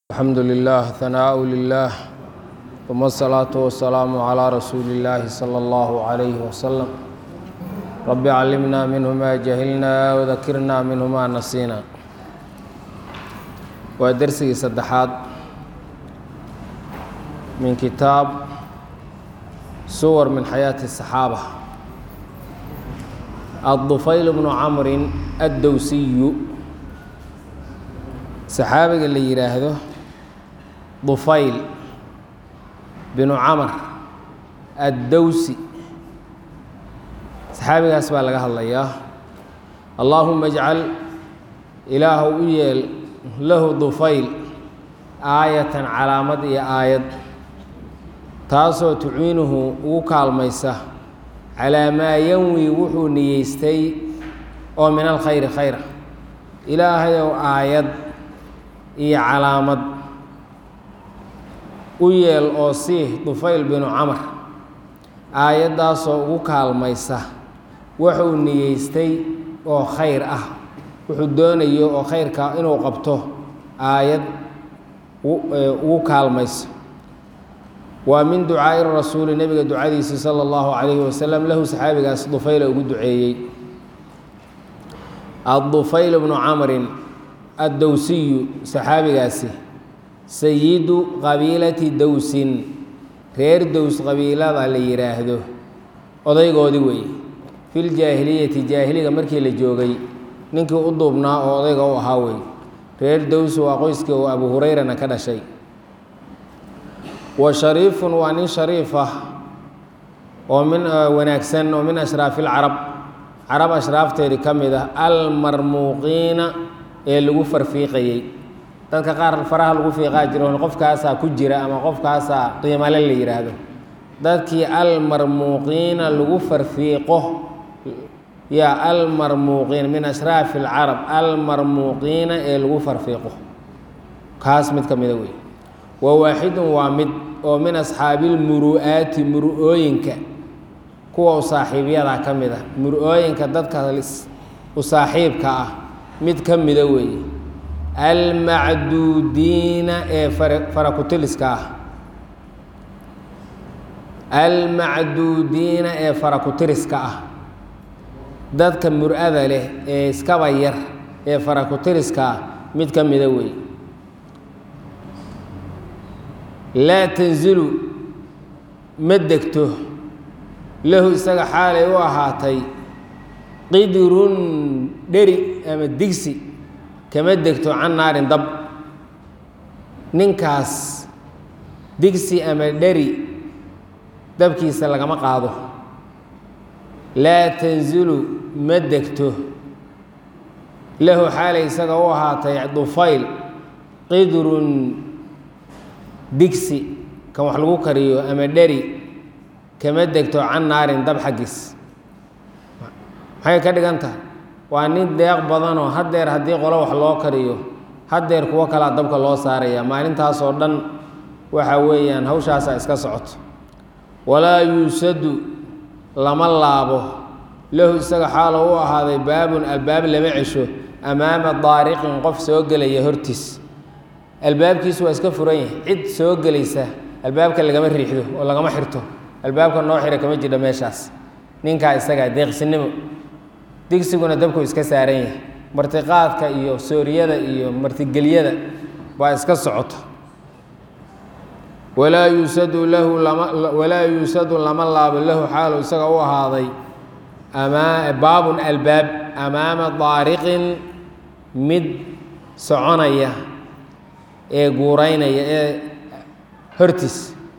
الحمد لله ثناء لله ثم الصلاة والسلام على رسول الله صلى الله عليه وسلم رب علمنا منه ما جهلنا وذكرنا منه ما نسينا waa dersigii saddexaad min kitaab suwar min xayaati الصaxaabة الطufayl bnu camrin addowsiyu saxaabiga la yidhaahdo dufayl binu camar addowsi saxaabigaas baa laga hadlayaa allaahuma اjcal ilaahu u yeel lahu dufayl aayatan calaamad iyo aayad taasoo tuciinuhu ugu kaalmaysa calaa maa yanwi wuxuu niyeystay oo min alkhayri khayra ilaahayow aayad iyo calaamad u yeel oo sii dufayl binu camar aayaddaasoo ugu kaalmaysa wuxuu niyeystay oo khayr ah wuxuu doonayo oo khayrka inuu qabto aayad ugu kaalmayso waa min ducaa'i rasuuli nebiga ducadiisi sala allahu calayhi wasalam lahu saxaabigaas dufayla ugu duceeyey addufayl bnu camrin addowsiyu saxaabigaasi sayidu qabiilati dowsin reer dows qabiilada la yidhaahdo odaygoodii weeye filjaahiliyati jaahiliga markii la joogay ninkii u duubnaa oo odayga u ahaa wey reer dowsi waa qoyskii uu abu hurayrana ka dhashay wa shariifun waa nin shariif ah oo min wanaagsan oo min ashraafi ilcarab carab ashraafteedii ka mid ah almarmuuqiina ee lagu farfiiqayey dadka qaar faraha lagu fiiqaa jiro qofkaasaa ku jira ama qofkaasaa qiimale la yidhaahdo dadkii almarmuuqiina lagu farfiiqo yaa almarmuuqiin min ashraafi alcarab almarmuuqiina ee lagu farfiiqo kaas mid ka mida wey wa waaxidun waa mid oo min asxaabiilmuru'aati muru'ooyinka kuwa u saaxiibyada ka mid a muru'ooyinka dadka u saaxiibka ah mid ka mida weeye almacduudiina ee farakutiliska ah almacduudiina ee farakutiriska ah dadka mur-ada leh ee iskaba yar ee farakutiriska ah mid ka mida wey laa tanzilu ma degto lahu isaga xaalay u ahaatay qidrun dheri ama digsi kama degto can naarin dab ninkaas digsi ama dheri dabkiisa lagama qaado laa tanzilu ma degto lahu xaalay isaga u ahaatay dufayl qidrun digsi kan wax lagu kariyo ama dheri kama degto can naarin dab xaggiis maxay ka dhigan tahay waa nin deeq badanoo haddeer haddii qolo wax loo kariyo haddeer kuwo kalaa dabka loo saaraya maalintaasoo dhan waxa weeyaan hawshaasaa iska socoto walaa yuusadu lama laabo lahu isaga xaalo u ahaaday baabun albaab lama cesho amaama daariqin qof soo gelaya hortiis albaabkiisu waa iska furan yahay cid soo gelaysa albaabka lagama riixdo oo lagama xirto albaabka noo xira kama jidho meeshaas ninkaa isagaa deeqsinimo digsiguna dabku iska saaran yahay martiqaadka iyo sooriyada iyo martigelyada baa iska socoto walaa yuusadu lahu lama walaa yuusadu lama laabo lahu xaalu isaga u ahaaday amaa baabun albaab amaama daariqin mid soconaya ee guuraynaya ee hortiis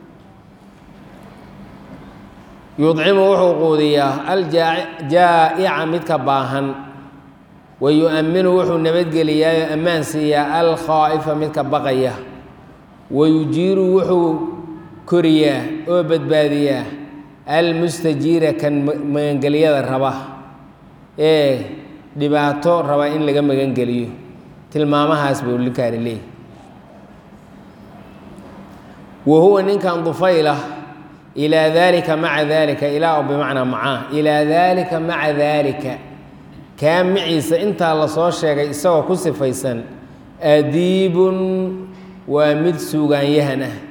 yudcimu wuxuu quudiyaa aljaa'ica midka baahan wa yu-aminu wuxuu nabadgeliyaayo ammaan siiyaa alkhaa'ifa midka baqaya wa yujiiru wuxuu koriyaa oo badbaadiyaa almustajiira kan magangelyada raba ee dhibaato raba in laga magangeliyo tilmaamahaas buu linkaani leeyahy wa huwa ninkan dufaylah ilaa daalika maca daalika ilaa o bimacnaa macaa ilaa daalika maca daalika kaa maciisa intaa lasoo sheegay isagoo ku sifaysan adiibun waa mid suugaanyahan ah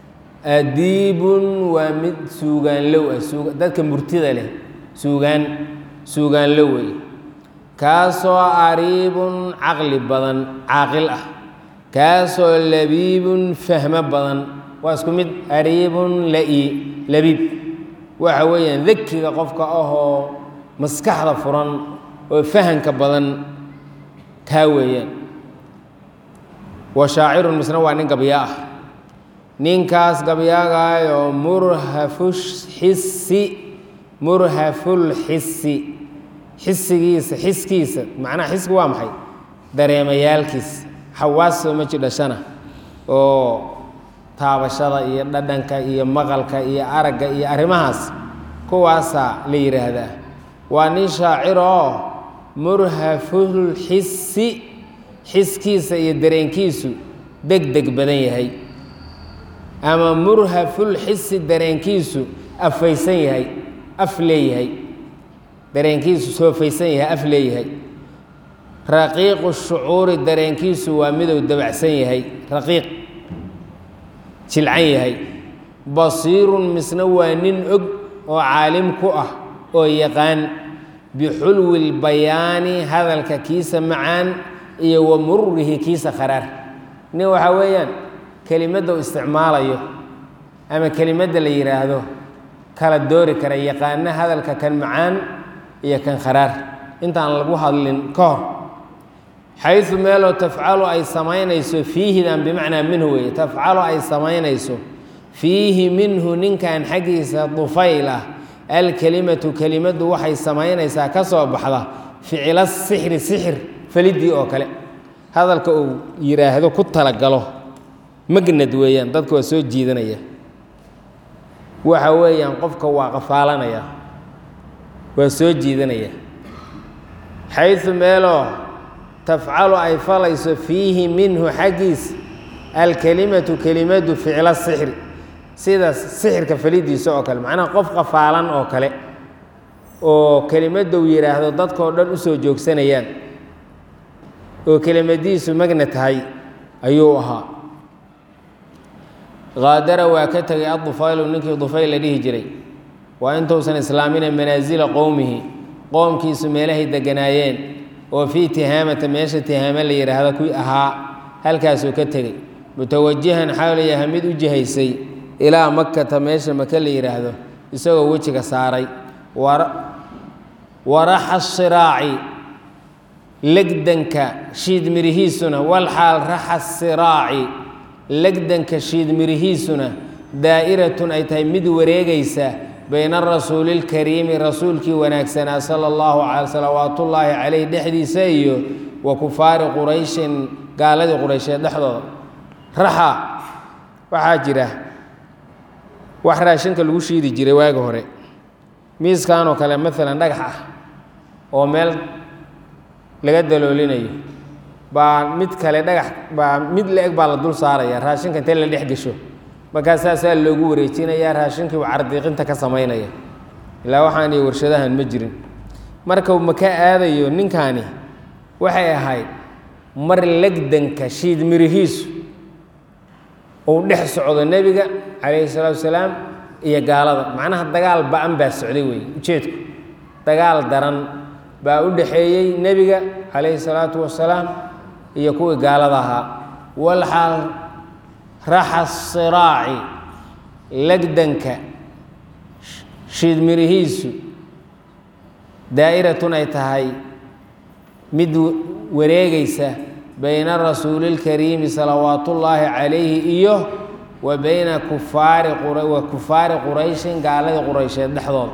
adiibun waa mid suugaanlow ah dadka murtida leh suugaan suugaanlow wey kaasoo ariibun caqli badan caaqil ah kaasoo labiibun fahmo badan waa isku mid ariibun lai labiib waxa weeyaan dakiga qofka ahoo maskaxda furan oo fahanka badan kaa weeyaan wa shaacirun misna waa nin gabyaa ah ninkaas gabyaagaayoo murhafuxisi murhafulxisi xisigiisa xiskiisa macnaha xisku waa maxay dareemayaalkiisa xawaasoo ma jidhashana oo taabashada iyo dhadhanka iyo maqalka iyo aragga iyo arrimahaas kuwaasaa la yidhaahdaa waa nin shaacir oo murhafulxisi xiskiisa iyo dareenkiisu deg deg badan yahay ama murhafulxisi dareenkiisu afaysan yahay af leeyahay dareenkiisu soofaysan yahay af leeyahay raqiiqu shucuuri dareenkiisu waa miduu dabacsan yahay raqiiq jilcan yahay basiirun misna waa nin og oo caalim ku ah oo yaqaan bixulwi lbayaani hadalka kiisa macaan iyo wa mururihi kiisa kharaar nin waxaa weeyaan kelimadda u isticmaalayo ama kelimadda la yidhaahdo kala doori kara yaqaano hadalka kan macaan iyo kan kharaar intaan lagu hadlin ka hor xayu meeloo tafcalu ay samaynayso fiihidan bimacnaa minhu weeye tafcalu ay samaynayso fiihi minhu ninkan xaggiisa dufayl ah alkelimatu kelimaddu waxay samaynaysaa ka soo baxda ficila sixri sixir falidii oo kale hadalka uu yidhaahdo ku talagalo magnad weeyaan dadka waa soo jiidanaya waxa weeyaan qofka waa qafaalanaya waa soo jiidanaya xayu meeloo tafcalu ay falayso fiihi minhu xaggiisa alkelimatu kelimadu ficla sixri sida sixirka falidiisa oo kale macnaha qof qafaalan oo kale oo kelimadda uu yidhaahdo dadkao dhan u soo joogsanayaan oo kelimadiisu magna tahay ayuu ahaa haadara waa ka tegay adufaylu ninkii dufayl la dhihi jiray waa intuusan islaamina manaasila qowmihi qoomkiisu meelahay deganaayeen oo fii tihaamata meesha tihaama la yidhaahdo ku ahaa halkaasuu ka tegey mutawajihan xawlayaha mid u jihaysay ilaa makata meesha maka la yidhaahdo isagoo wejiga saaray waraxa siraaci legdanka shiidmirihiisuna walxaal raxa siraaci legdanka shiidmirihiisuna daa'iratun ay tahay mid wareegaysa bayna arasuuli اlkariimi rasuulkii wanaagsanaa sala allahu salawaatullaahi caleyh dhexdiisa iyo wa kufaari qurayshin gaaladii quraysheed dhexdooda raxa waxaa jira wax raashinka lagu shiidi jiray waagi hore miiskanoo kale maalan dhagax ah oo meel laga daloolinayo baa mid kale dhagax baa mid la-eg baa la dul saaraya raashinka intee la dhex gesho markaa saasaa loogu wareejinayaa raashinkii cardiiqinta ka samaynaya ilaa waxaan iyo warshadahan ma jirin markau maka aadayo ninkaani waxay ahayd mar legdanka shiid mirihiisu uu dhex socdo nebiga calayhi salaatu wasalaam iyo gaalada macnaha dagaal ba-an baa socday wey ujeedku dagaal daran baa u dhexeeyey nebiga calayhi salaatu wasalaam iyo kuwii gaalada ahaa walxaal raxa siraaci legdanka shiidmirihiisu daa'iratun ay tahay mid wareegaysa bayna rasuuli اlkariimi salawaatullaahi calayhi iyo wa bayna kufaari wa kufaari qurayshin gaaladii quraysheed dhexdooda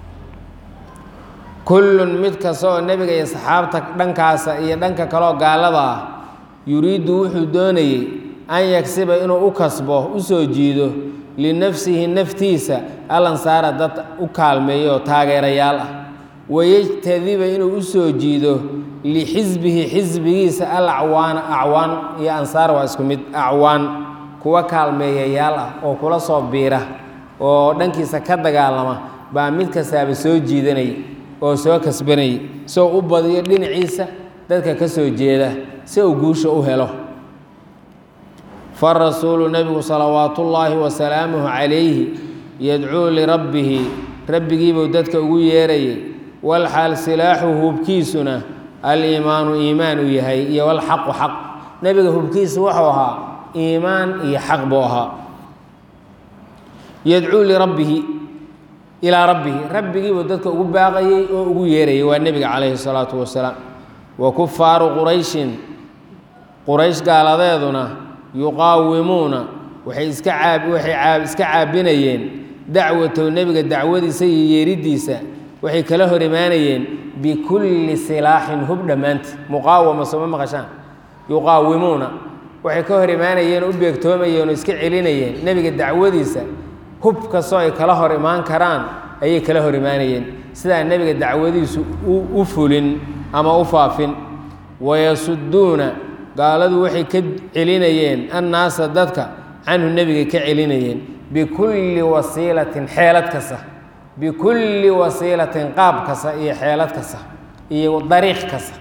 kullun mid kasta oo nebiga iyo saxaabta dhankaasa iyo dhanka kaleoo gaalada ah yuriiddu wuxuu doonayey an yagsiba inuu u kasbo u soo jiido linafsihi naftiisa alansaara dad u kaalmeeyo oo taageerayaal ah wayejtadiba inuu u soo jiido lixisbihi xisbigiisa al acwaana acwaan iyo ansaar waa isku mid acwaan kuwa kaalmeeyayaal ah oo kula soo biira oo dhankiisa ka dagaalama baa mid kastaaba soo jiidanaya oo soo kasbanaya soo u badiyo dhinaciisa dadka ka soo jeeda si uu guusha u helo farasuulu nebigu salawaatu ullaahi wasalaamuhu calayhi yadcuu lirabbihi rabbigiibuu dadka ugu yeerayay walxaal silaaxu hubkiisuna aliimaanu iimaan uu yahay iyo walxaqu xaq nebiga hubkiisu wuxuu ahaa iimaan iyo xaq buu ahaa yadcuu lirabbihi ilaa rabbihi rabbigiibuu dadka ugu baaqayey oo ugu yeerayay waa nebiga calayhi salaatu wasalaam wa kufaaru qurayshin quraysh gaaladeeduna yuqaawimuuna waxay iska caab waxay caab iska caabinayeen dacwatow nebiga dacwadiisa iyo yeeriddiisa waxay kala hor imaanayeen bikulli silaaxin hub dhammaanti muqaawama sooma maqashaan yuqaawimuuna waxay ka hor imaanayeen oo u beegtoomayeen oo iska celinayeen nebiga dacwadiisa hub kastoo ay kala hor imaan karaan ayay kala hor imaanayeen sidaa nebiga dacwadiisu u fulin ama u faafin wayasuduuna gaaladu waxay ka celinayeen annaasa dadka canhu nebigay ka celinayeen bikulli wasiilatin xeelad kasta bikulli wasiilatin qaab kasta iyo xeelad kasta iyo dariiq kasta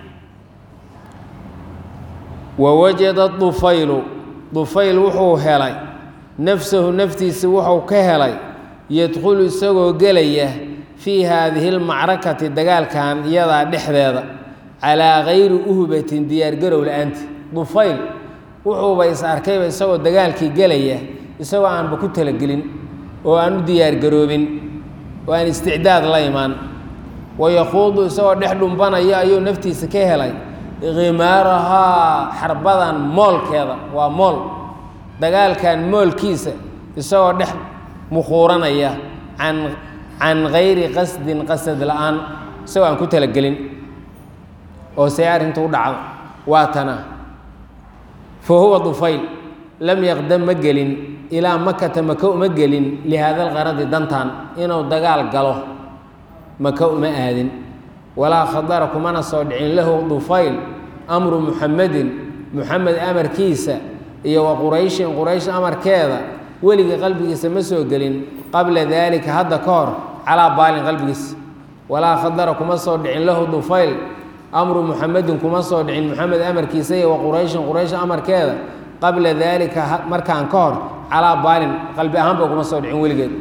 wawajada dufaylu dufayl wuxuu helay nafsahu naftiisa wuxuu ka helay yadkhulu isagoo gelaya fii haadihi lmacrakati dagaalkan iyadaa dhexdeeda calaa gayri uhbatin diyaargarow la-aanti dufayl wuxuuba is arkayba isagoo dagaalkii gelaya isagoo aanba ku talagelin oo aan u diyaargaroobin oo aan isticdaad la imaan wayakuudu isagoo dhex dhumbanaya ayuu naftiisa ka helay khimaarahaa xarbadan moolkeeda waa mool dagaalkan moolkiisa isagoo dhex mukhuuranaya can can gayri qasdin qasad la-aan isagoo aan ku talagelin oo see arrinta u dhacdo waa tana fa huwa dufayl lam yaqdam ma gelin ilaa makata maka uma gelin lihaada alqaradi dantan inuu dagaal galo maka uma aadin walaa khadara kumana soo dhicin lahu dufayl amru muxamedin muxamed amarkiisa iyo wa qurayshin quraysh amarkeeda weliga qalbigiisa ma soo gelin qabla daalika hadda ka hor calaa baalin qalbigiisa walaa khadara kuma soo dhicin lahu dufayl amru muxamedin kuma soo dhicin muxamed amarkiisa iyo wa qurayshin quraysh amarkeeda qabla daalika markaan ka hor calaa baalin qalbi ahaanba kuma soo dhicin weligeed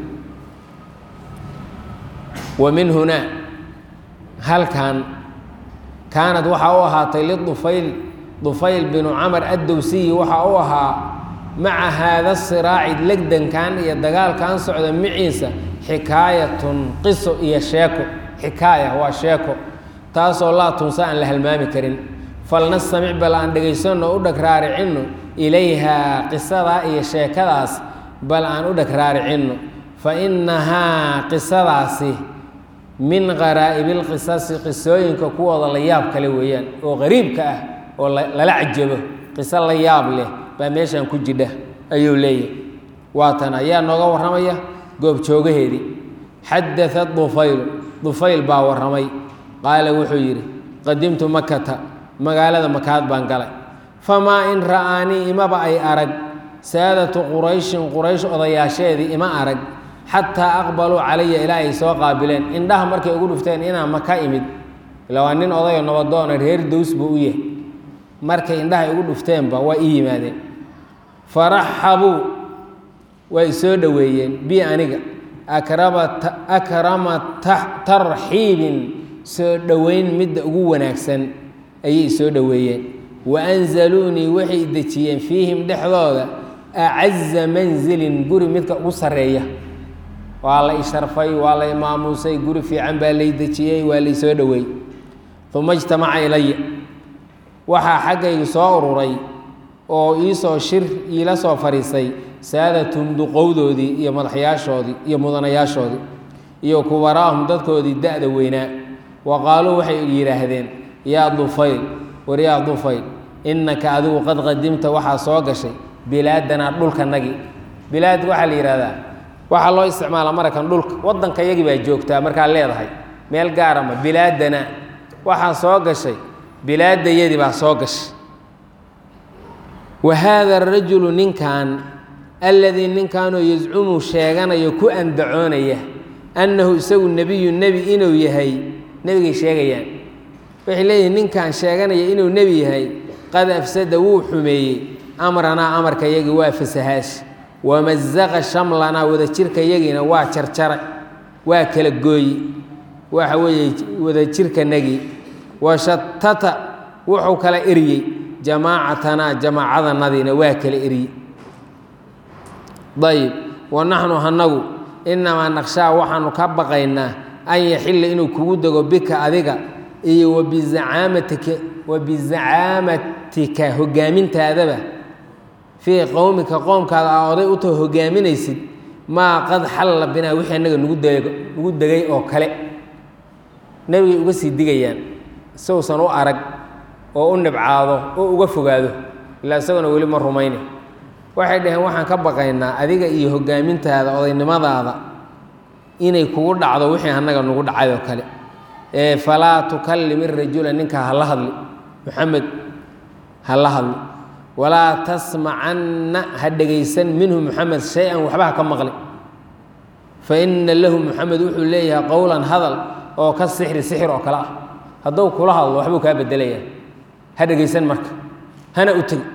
wa min hunaa halkan kaanad waxaa u ahaatay lidufayl dufayl binu camar addowsiyi waxaa u ahaa maca haada siraaci legdankan iyo dagaalkan socda maciisa xikaayatun qiso iyo sheeko xikaaya waa sheeko taasoo laa tunsa aan la halmaami karin falnastamic bal aan dhegaysanno u dhag raaricinno ilayhaa qisadaa iyo sheekadaas bal aan u dhag raaricinno fa innahaa qisadaasi min qaraa'ibilqisasi qisooyinka kuwooda la yaab kale weeyaan oo qariibka ah oo lala cajabo qiso la yaab leh baa meeshan ku jidha ayuu leeyahy waatan ayaa nooga warramaya goobjoogaheedii xadaat dufaylu dufayl baa warramay qaala wuxuu yidhi qadimtu makata magaalada makaad baan galay famaa in ra'aanii imaba ay arag saadatu qurayshin quraysh odayaasheedii ima arag xataa aqbaluu calaya ilaa ay soo qaabileen indhaha markay ugu dhufteen inaan maka imid ila waa nin odayo nabadoona reer dows buu u yahay markay indhaha igu dhufteenba waa ii yimaadeen faraxabuu way soo dhoweeyeen bi aniga akrama tarxiibin soo dhoweyn midda ugu wanaagsan ayay soo dhoweeyeen wa anzaluunii waxay dejiyeen fiihim dhexdooda acaza manzilin guri midka ugu sarreeya waa la isharfay waa la imaamuusay guri fiican baa lay dejiyey waa lay soo dhoweey uma ijtamaca ilaya waxaa xaggaygu soo ururay oo iisoo shir iila soo fadhiisay saadatum duqowdoodii iyo madaxyaashoodii iyo mudanayaashoodii iyo kubaraahum dadkoodii da-da weynaa wa qaaluu waxay yidhaahdeen yaa dufayl war yaa dufayl innaka adigu qad qadimta waxaa soo gashay bilaadanaa dhulkanagii bilaad waxaa la yidhahdaa waxaa loo isticmaalaa marakan dhulka waddanka yagii baa joogtaa markaad leedahay meel gaarama bilaadana waxaa soo gashay bilaadayadii baa soo gashay wa haada arajulu ninkan alladii ninkanoo yascumu sheeganayo ku andacoonaya annahu isagu nebiyu nebi inuu yahay nebigay sheegayaan waxay leeyihin ninkan sheeganaya inuu nebi yahay qad afsada wuu xumeeyey amranaa amarka yagii waa fasahaash wamazaqa shamlanaa wadajirka yagiina waa jarjaray waa kala gooyi waxa weeye wadajirkanagii washatata wuxuu kala eryey jamaacatanaa jamaacadanadiina waa kala eryey ayib wa naxnu hanagu inamaa naqshaa waxaanu ka baqaynaa an yaxilla inuu kugu dego bika adiga iyo wabizacaamatika wabizacaamatika hogaamintaadaba fii qowmika qoomkaada aa oday u taho hogaaminaysid maa qad xalla binaa wixii annaga nugu dego nugu degay oo kale nebigay uga sii digayaan isagousan u arag oo u nibcaado oo uga fogaado ilaa isagona weli ma rumayne waxay dhaheen waxaan ka baqaynaa adiga iyo hogaamintaada odaynimadaada inay kugu dhacdo wixii annaga nugu dhacay oo kale ee falaa tukallim irajula ninkaa hala hadli muxamed hala hadli walaa tasmacanna ha dhegaysan minhu muxamed shay-an waxba ha ka maqli fa ina lahu muxamed wuxuu leeyahay qowlan hadal oo ka sixri sixir oo kale ah hadduu kula hadlo waxbuu kaa bedelayaa ha dhegaysan marka hana u tegi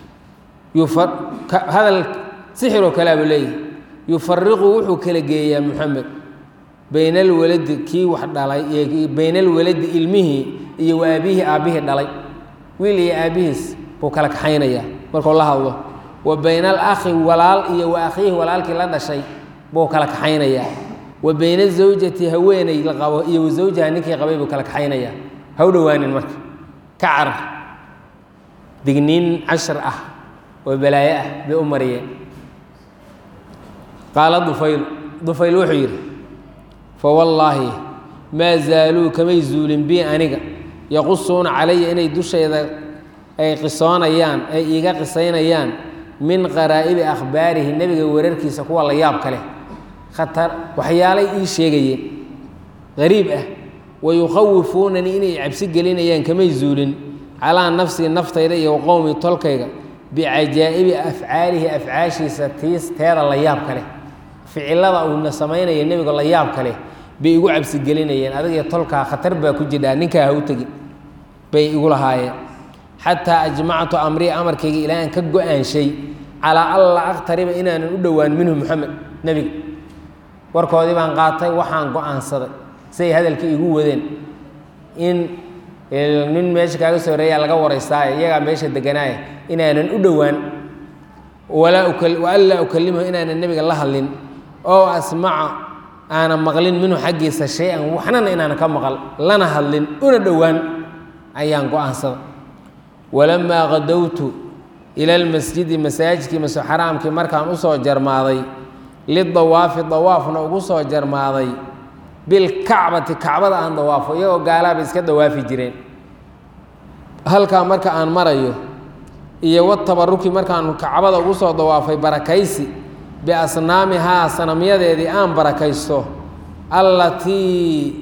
hadal sixir oo kalea buu leeyahay yufariqu wuxuu kala geeyaa muxamed bayna alwaladi kii wax dhalay bayna alwaladi ilmihii iyo wa aabihii aabbihii dhalay wiil iyo aabbihiis buu kala kaxaynayaa markuu la hadlo wa bayna alakhi walaal iyo wa akhiihi walaalkii la dhashay buu kala kaxaynayaa wa bayna zawjati haweeney la qabo iyo wa zawjaha ninkii qabay buu kala kaxaynayaa ha u dhowaanin marka ka carar digniin cashar ah oo balaayo ah bay u mariyeen qaala dufayl dufayl wuxuu yidhi fawallaahi maa zaaluu kamay zuulin bi aniga yaqusuuna calaya inay dushayda ay qisoonayaan ay iiga qisaynayaan min qaraa'ibi akhbaarihi nebiga wararkiisa kuwa la yaab kale khatar waxyaalay ii sheegayeen qariib ah wa yukhawifuunanii inay cabsi gelinayaan kamay zuulin calaa nafsii naftayda iyo qowmi tolkayga bicajaa'ibi afcaalihi afcaashiisa tiis teeda la yaab kale ficilada uuna samaynaya nebiga la yaab kale bay igu cabsigelinayeen adigiyo tolkaa khatar baa ku jidhaa ninkaa ha u tegin bay igu lahaayeen xataa ajmactu amrii amarkayga ilaa aan ka go-aanshay calaa alla aqtariba inaanan u dhowaan minhu moxamed nebiga warkoodii baan qaatay waxaan go-aansaday siay hadalkii igu wadeen in nin meesha kaaga soo horeeyaa laga waraystaaye iyagaa meesha deganaaya inaanan u dhowaan waanlaa ukalimahu inaanan nebiga la hadlin oo asmaca aanan maqlin minhu xaggiisa shay-an waxnana inaanan ka maqal lana hadlin una dhowaan ayaan go-aansaday walamaa qadowtu ila lmasjidi masaajidkii maso xaraamkii markaan usoo jarmaaday lidawaafi dawaafna ugu soo jarmaaday bilkacbati kacbada aan dawaafo iyagoo gaalaaba iska dawaafi jireen halkaa marka aan marayo iyo watabaruki markaan kacbada ugu soo dawaafay barakaysi biasnaamihaa sanamyadeedii aan barakaysto allatii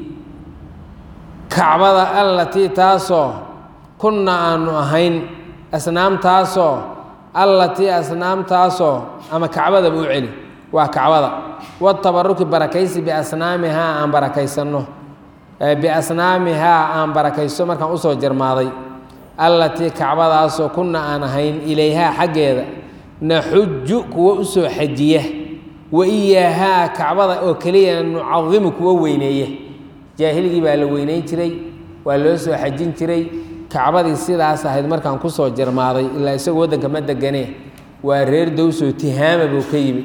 kacbada allatii taasoo kunna aanu ahayn asnaamtaasoo allatii asnaamtaasoo ama kacbadaba u celi waa kacbada watabaruki barakaysi biasnaamihaa aan barakaysanno biasnaamihaa aan barakaysto markaan usoo jarmaaday allatii kacbadaasoo kunna aan ahayn ilayhaa xaggeeda naxuju kuwa u soo xajiya wa iyaahaa kacbada oo keliya nucadimu kuwa weyneeya jaahiligii baa la weyneyn jiray waa loo soo xajin jiray kacbadii sidaas ahayd markaan kusoo jarmaaday ilaa isagoo waddanka ma deganee waa reer dowsoo tihaama buu ka yimi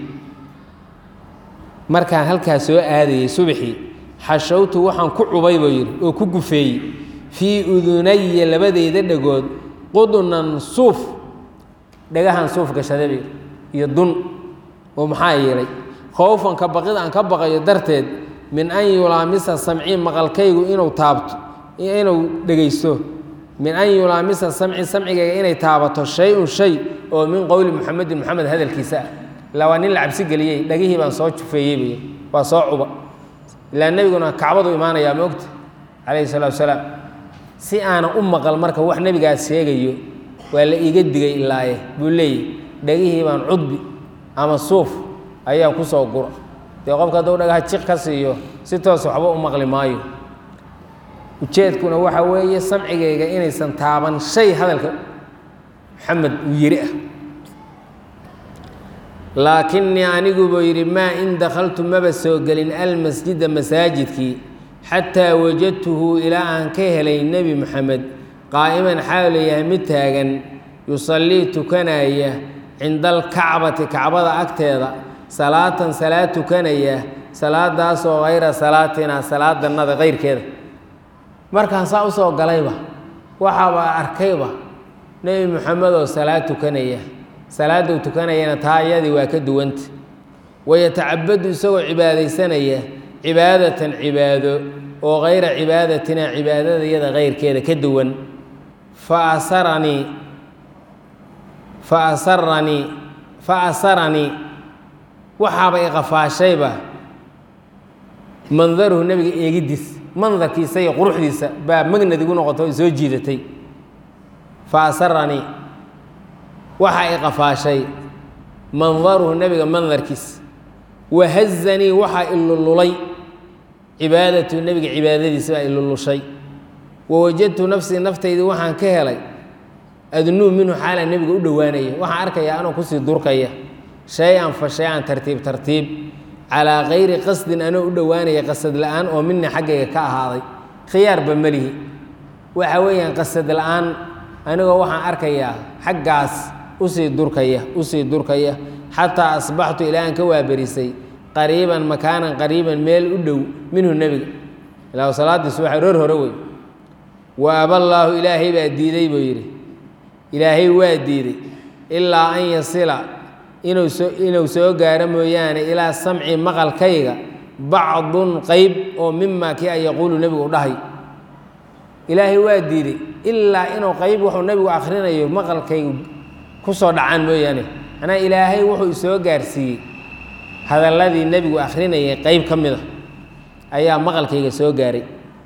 markaan halkaa soo aadayey subaxii xashawtu waxaan ku cubay buu yidhi oo ku gufeeyey fii udunaya labadeyda dhagood qudunan suuf dhagahan suuf gashadabi iyo dun oo maxaa yeelay khowfanka baqid aan ka baqayo darteed min an yulaamisa samcii maqalkaygu inuu taabto inuu dhegaysto min an yulaamisa samci samcigayga inay taabato shay-un shay oo min qowli muxamedin moxamed hadalkiisa ah ilaa waa nin la cabsi geliyey dhagihii baan soo jufeeyey buy waa soo cuba ilaa nebiguna kacbadu imaanayaa moogta calayhi salatu wasalaam si aanan u maqal marka wax nebigaas sheegayo waa la iiga digay ilaaye buu leeyahy dhagihii baan cudbi ama suuf ayaa ku soo gura dee qofka hadduu dhagaha jiq ka siiyo si toos waxba u maqli maayo ujeedkuna waxa weeye samcigayga inaysan taaban shay hadalka maxamed uu yiri ah laakinii anigu buu yidhi maa in dakhaltu maba soo gelin almasjida masaajidkii xataa wajadtuhu ilaa aan ka helay nebi moxamed qaa'iman xaalu yahay mid taagan yusallii tukanaya cinda alkacbati kacbada agteeda salaatan salaad tukanaya salaadaasoo hayra salaatina salaadannada kayrkeeda markaan saa usoo galayba waxaaba arkayba nebi moxamed oo salaad tukanaya salaaduu tukanayana taa iyadii waa ka duwanta wayatacabadu isagoo cibaadaysanaya cibaadatan cibaado oo hayra cibaadatina cibaadada iyada kayrkeeda ka duwan fa asaranii fa asaranii fa asaranii waxaaba iqafaashayba mandaruhu nebiga eegiddiis mandarkiisa iyo quruxdiisa baa magnad igu noqoto o soo jiidatay fa asaranii waxaa iqafaashay mandaruhu nebiga mandarkiis wahazanii waxaa ilululay cibaadatu nebiga cibaadadiisa baa ilulushay wawajadtu nafsii naftaydii waxaan ka helay adnuu minhu xaalaan nebiga u dhowaanaya waxaan arkayaa anoo kusii durkaya shay-an fa shay-an tartiib tartiib calaa kayri qasdin anoo u dhowaanaya qasad la-aan oo mina xaggayga ka ahaaday khiyaarba melihi waxa weeyaan qasad la-aan anigoo waxaan arkayaa xaggaas usii durkaya usii durkaya xataa asbaxtu ilaa aan ka waaberisay qariiban makaanan qariiban meel u dhow minhu nebiga ilaa salaadiisu waxa roor hore wey wa aballaahu ilaahay baa diiday buu yidhi ilaahay waa diiday ilaa an yasila inuu soo inuu soo gaaro mooyaane ilaa samci maqalkayga bacdun qeyb oo mimaa kii a yaquulu nebigu u dhahay ilaahay waa diiday ilaa inuu qeyb wuxuu nebigu akhrinayo maqalkaygu ku soo dhacaan mooyaane manaa ilaahay wuxuu isoo gaarsiiyey hadalladii nebigu akhrinayay qeyb ka mid a ayaa maqalkayga soo gaaray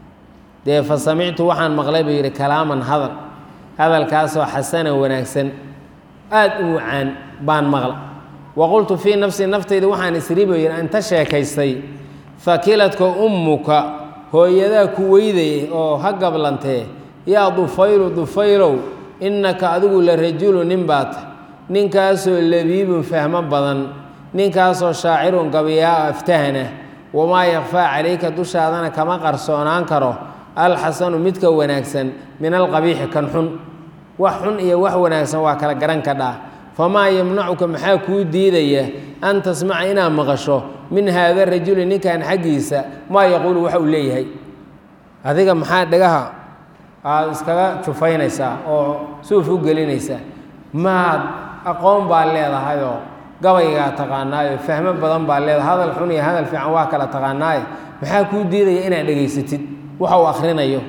dee fa samictu waxaan maqlay buu yidhi kalaaman hadal hadalkaasoo xasanan wanaagsan aada u wacaan baan maqla wa qultu fii nafsii naftayda waxaan isri buu yidhi inta sheekaystay fakiladka ummuka hooyadaa ku weydayay oo ha gablantee yaa dufaylu dufaylow innaka adigu la rajulu nin baata ninkaasoo labiibun fahmo badan ninkaasoo shaacirun gabiyaa aftahana wamaa yakfaa calayka dushaadana kama qarsoonaan karo alxasanu midka wanaagsan min alqabiixi kan xun wax xun iyo wax wanaagsan waa kala garan kadhaa famaa yamnacuka maxaa kuu diidaya an tasmaca inaad maqasho min haada rajuli ninkan xaggiisa maa yaquulu waxa uu leeyahay adiga maxaa dhagaha aada iskaga jufaynaysaa oo suuf u gelinaysaa maad aqoon baa leedahayoo gabaygaa taqaanaayo fahmo badan baa leedahay hadal xun iyo hadal fiican waa kala taqaanaaye maxaa kuu diidaya inaad dhegaysatid waxa uu akhrinayo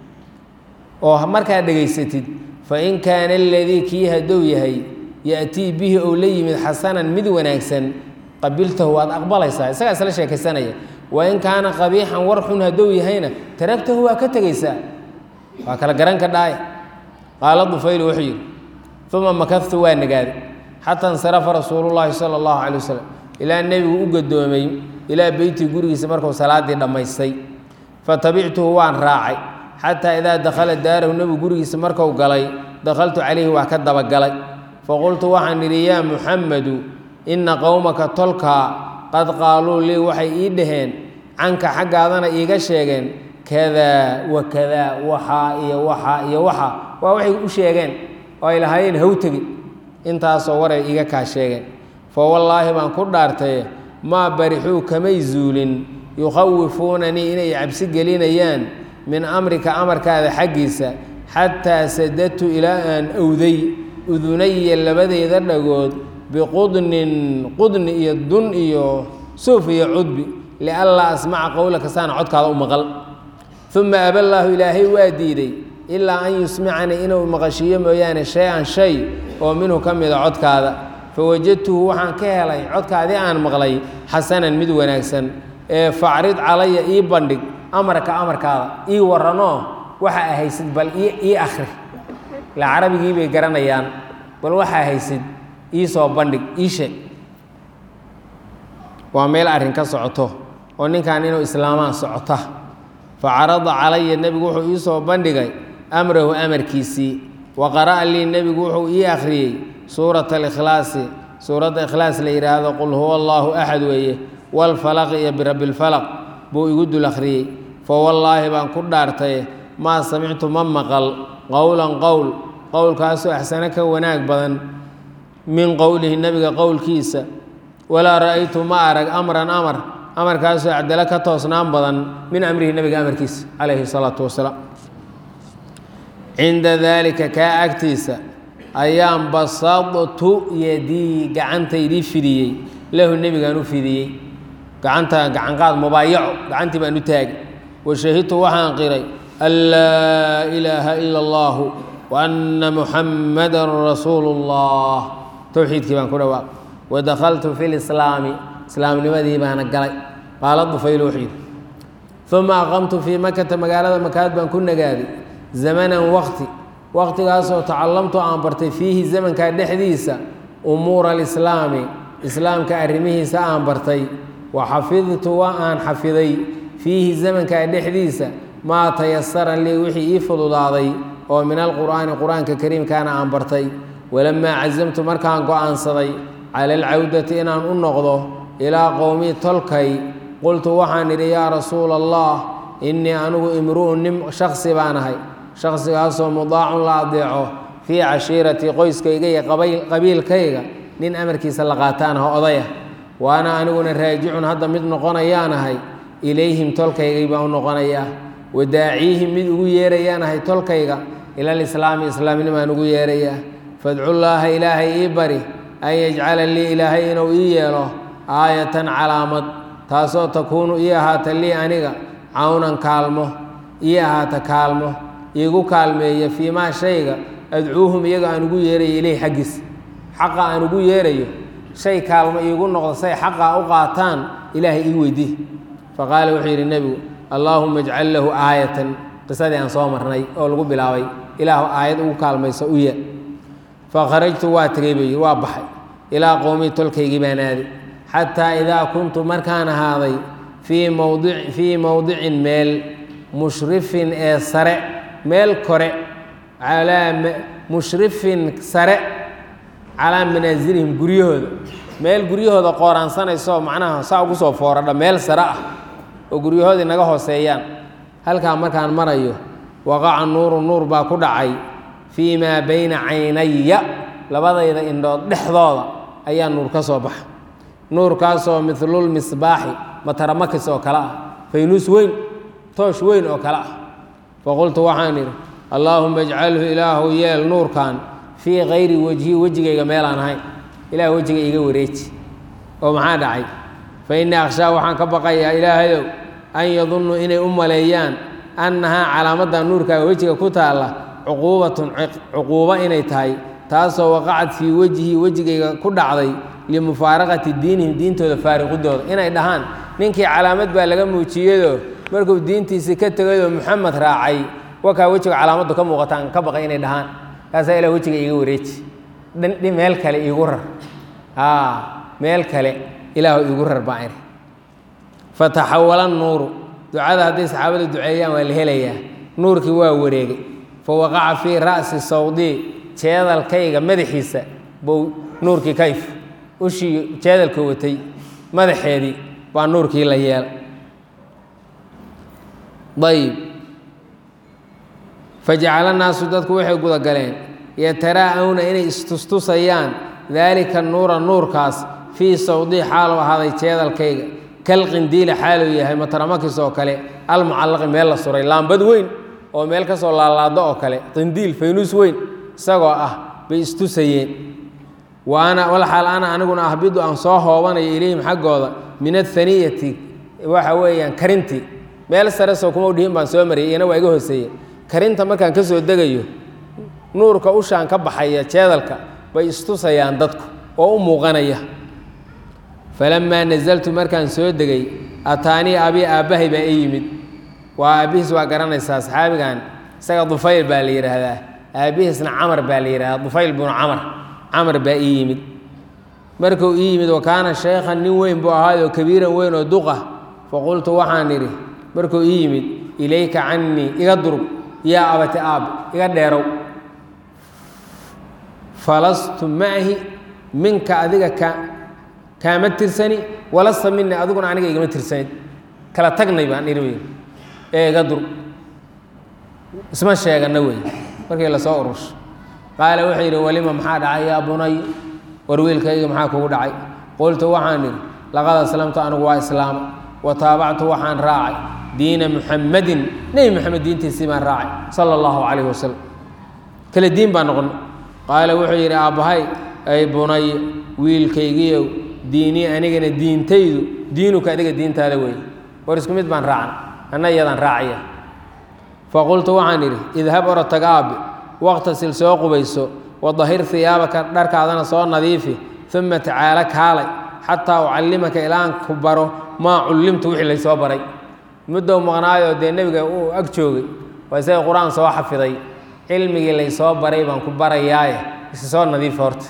oo markaad dhegaysatid fain kaana aladii kii hadduu yahay ya'tii bihi ou la yimid xasanan mid wanaagsan qabiltahu waad aqbalaysaa isagaa isla sheekaysanaya wain kaana qabiixan war xun hadduu yahayna taragtahu waa ka tegaysaa waa kala garan ka dhaay qaala dufaylu wuxuu yidhi uma makadtu waa nagaaday xataa insarafa rasuulullaahi sala allahu calay wasalam ilaa nebigu u gadoomay ilaa beytii gurigiisa markuu salaaddii dhammaystay fatabictuhu waan raacay xataa idaa dakhala daarahu nebigu gurigiisa marku galay dakhaltu calayhi waa ka dabagalay faqultu waxaan idhi yaa muxamedu inna qowmaka tolkaa qad qaaluu lii waxay ii dhaheen canka xaggaadana iiga sheegeen kadaa wa kadaa waxaa iyo waxaa iyo waxaa waa waxay u sheegeen oo ay lahaayeen haw tegi intaasoo waray iiga kaa sheegeen fa wallaahi baan ku dhaartaye maa barixuu kamay zuulin yukhawifuunanii inay cabsi gelinayaan min amrika amarkaada xaggiisa xataa sadadtu ilaa aan owday udunaya labadeyda dhagood biqudnin qudni iyo dun iyo suuf iyo cudbi lianlaa asmaca qowlaka saana codkaada u maqal uma aballaahu ilaahay waa diiday ilaa an yusmicanii inuu maqashiiyo mooyaane shay-an shay oo minhu ka mida codkaada fawajadtuhu waxaan ka helay codkaadii aan maqlay xasanan mid wanaagsan ee facrid calaya ii bandhig amarka amarkaada ii warranoo waxa a haysid bal ii akhri ila carabigii bay garanayaan bal waxaa haysid ii soo bandhig ii sheeg waa meel arrin ka socoto oo ninkan inuu islaamaan socota fa carada calaya nebigu wuxuu ii soo bandhigay amrahu amarkiisii wa qara'a lii nebigu wuxuu ii akhriyey suurata alikhlaasi suuradda ikhlaas la yidhaahdo qul huwa allaahu axad weeye walfalaq iyo birabbi lfalaq buu igu dul akhriyey fa wallaahi baan ku dhaartaye maa samictu ma maqal qowlan qowl qowlkaasoo axsano ka wanaag badan min qowlihi nebiga qowlkiisa walaa ra'aytu ma arag amran amar amarkaasoo acdalo ka toosnaan badan min amrihi nebiga amarkiisa calayhi salaatu wasalaam cinda daalika kaa agtiisa ayaan basadtu yadii gacantaydii fidiyey lahu nebigaan u fidiyey gacanta gacanqaad mubaayaco gacantii baan u taagay wa shahidtu waxaan qiray an laa ilaaha ila allahu wa anna muxammadan rasuulu اllah towxiidkii baan ku dhawaaq wadakhaltu fi lislaami islaamnimadii baana galay qaala dufayl wuxuu yidhi uma aqamtu fii makata magaalada makaad baan ku nagaaday zamanan waqti waqtigaasoo tacallamtu aan bartay fiihi zamankaa dhexdiisa umuura alislaami islaamka arrimihiisa aan bartay wa xafidtu wa aan xafiday fiihi zamankaa dhexdiisa maa tayasara lii wixii ii fududaaday oo min alqur'aani qur-aanka kariimkaana aan bartay walamaa casamtu markaan go'aansaday cala alcawdati inaan u noqdo ilaa qowmii tolkay qultu waxaan idhi yaa rasuula allah innii anigu imru'un nin shaksi baan ahay shakhsigaasoo mudaacun la adeeco fii cashiiratii qoyskayga iyo qabiilkayga nin amarkiisa la qaataan ah odaya waana aniguna raajicun hadda mid noqonayaan ahay ilayhim tolkaygay baan u noqonayaa wadaaciihim mid ugu yeerayaan ahay tolkayga ilalislaami islaamnimaan ugu yeerayaa fadcullaaha ilaahay ii bari an yajcala lii ilaahay inuu ii yeelo aayatan calaamad taasoo takuunu ii ahaata lii aniga cawnan kaalmo ii ahaata kaalmo iigu kaalmeeya fii maa shayga adcuuhum iyaga aan ugu yeerayo ileyh xaggiis xaqa aan ugu yeerayo shay kaalmo iigu noqdo say xaqaa u qaataan ilaahay ii weydii faqaala wuxuu yidhi nebigu allaahuma ajcal lahu aayatan qisadii aan soo marnay oo lagu bilaabay ilaahu aayad ugu kaalmayso u ye fakharajtu waa tegey buu yidhi waa baxay ilaa qowmii tolkaygii baan aaday xataa idaa kuntu markaan ahaaday fii mawdi fii mowdicin meel mushrifin ee sare meel kore calaa mushrifin sare calaa manaasilihim guryahooda meel guryahooda qooraansanayso macnaha saa ugu soo fooradha meel sare ah oo guryahoodii naga hooseeyaan halkaa markaan marayo waqaca nuuru nuur baa ku dhacay fii maa bayna caynaya labadayda indhood dhexdooda ayaa nuur ka soo baxa nuurkaasoo midlulmisbaaxi mataramakis oo kale ah faynuus weyn toosh weyn oo kale ah faqultu waxaan idhi allaahuma ajcalhu ilaahu yeel nuurkan fii kayri wejhi wejigayga meelaan ahayn ilaah wejiga iiga wareeji oo maxaa dhacay fa innii akhshaa waxaan ka baqayaa ilaahayow an yadunnu inay u maleeyaan annahaa calaamadda nuurkaaga wejiga ku taalla cuquubatun cuquubo inay tahay taasoo waqacad fii wejhi wejigayga ku dhacday limufaaraqati diinihim diintooda faariqidooda inay dhahaan ninkii calaamad baa laga muujiyado markuu diintiisii ka tegayoo muxamed raacay wakaa wejiga calaamaddu ka muuqataan ka baqay inay dhahaan kaasaa ilah wejiga iiga wareeji dhi meel kale iigu rar meel kale ilaahu iigu rar baa iri fataxawala nuuru ducada hadday saxaabada duceeyaan waa la helayaa nuurkii waa wareegay fa waqaca fii ra'si sawdii jeedalkayga madaxiisa buu nuurkii kayf ushii jeedalka watay madaxeedii baa nuurkii la yeelay ayib fajacala naasu dadku waxay gudagaleen yataraa'awna inay istustusayaan daalika nuura nuurkaas fii sawdii xaalu ahaaday jeedalkayga kalqindiila xaaluu yahay mataramakis oo kale almucallaqi meel la suray laambad weyn oo meel ka soo laalaado oo kale qindiil faynuus weyn isagoo ah bay istusayeen wa ana walxaal ana aniguna ahbidu aan soo hoobanayo ilayhim xaggooda min athaniyati waxa weeyaan karintii meel sare soo kuma udhihin baan soo mariyay iyana waa iga hooseeye karinta markaan ka soo degayo nuurka ushaan ka baxaya jeedalka bay istusayaan dadku oo u muuqanaya falamaa nasaltu markaan soo degay ataanii abi aabbahay baa i yimid waa aabbihiis waa garanaysaa saxaabigan isaga dufayl baa la yidhaahdaa aabbihiisna camar baa la yidhahdaa dufayl binu camar camar baa ii yimid markuu ii yimid wa kaana shaykhan nin weyn buu ahaayoo kabiiran weyn oo duqa faqultu waxaan idhi markuu ii yimid ilayka cannii iga durug yaa abati aab iga dheerow falastu maahi minka adiga ka kaama tirsani walasta mini adiguna aniga igama tirsanid kala tagnay baan idhi wey ee iga dur isma sheegana wey markii lasoo urusho qaala wuxuu yidhi walima maxaa dhacay yaa bunay war wiilkayga maxaa kugu dhacay qultu waxaan idhi laqad aslamtu anigu waa islaama wa taabactu waxaan raacay diina muxamadin nebi moxamed diintiisii baan raacay sala allahu calayhi wasalam kale diin baan noqonay qaala wuxuu yidhi aabbahay ay bunay wiilkaygiiow diinii anigana diintaydu diinuka adiga diintaada weeye war isku mid baan raacan anna iyadaan raacaya faqultu waxaan idhi idhab oro tag aabe waqtasil soo qubayso wadahir hiyaabaka dharkaadana soo nadiifi uma tacaalo kaalay xataa ucallimaka ilaan ku baro maa cullimtu wixii laysoo baray muddow maqnaayoo dee nebiga uu ag joogay waa isaga qur-aan soo xafiday cilmigii laysoo baray baan ku barayaaye isa soo nadiifa horta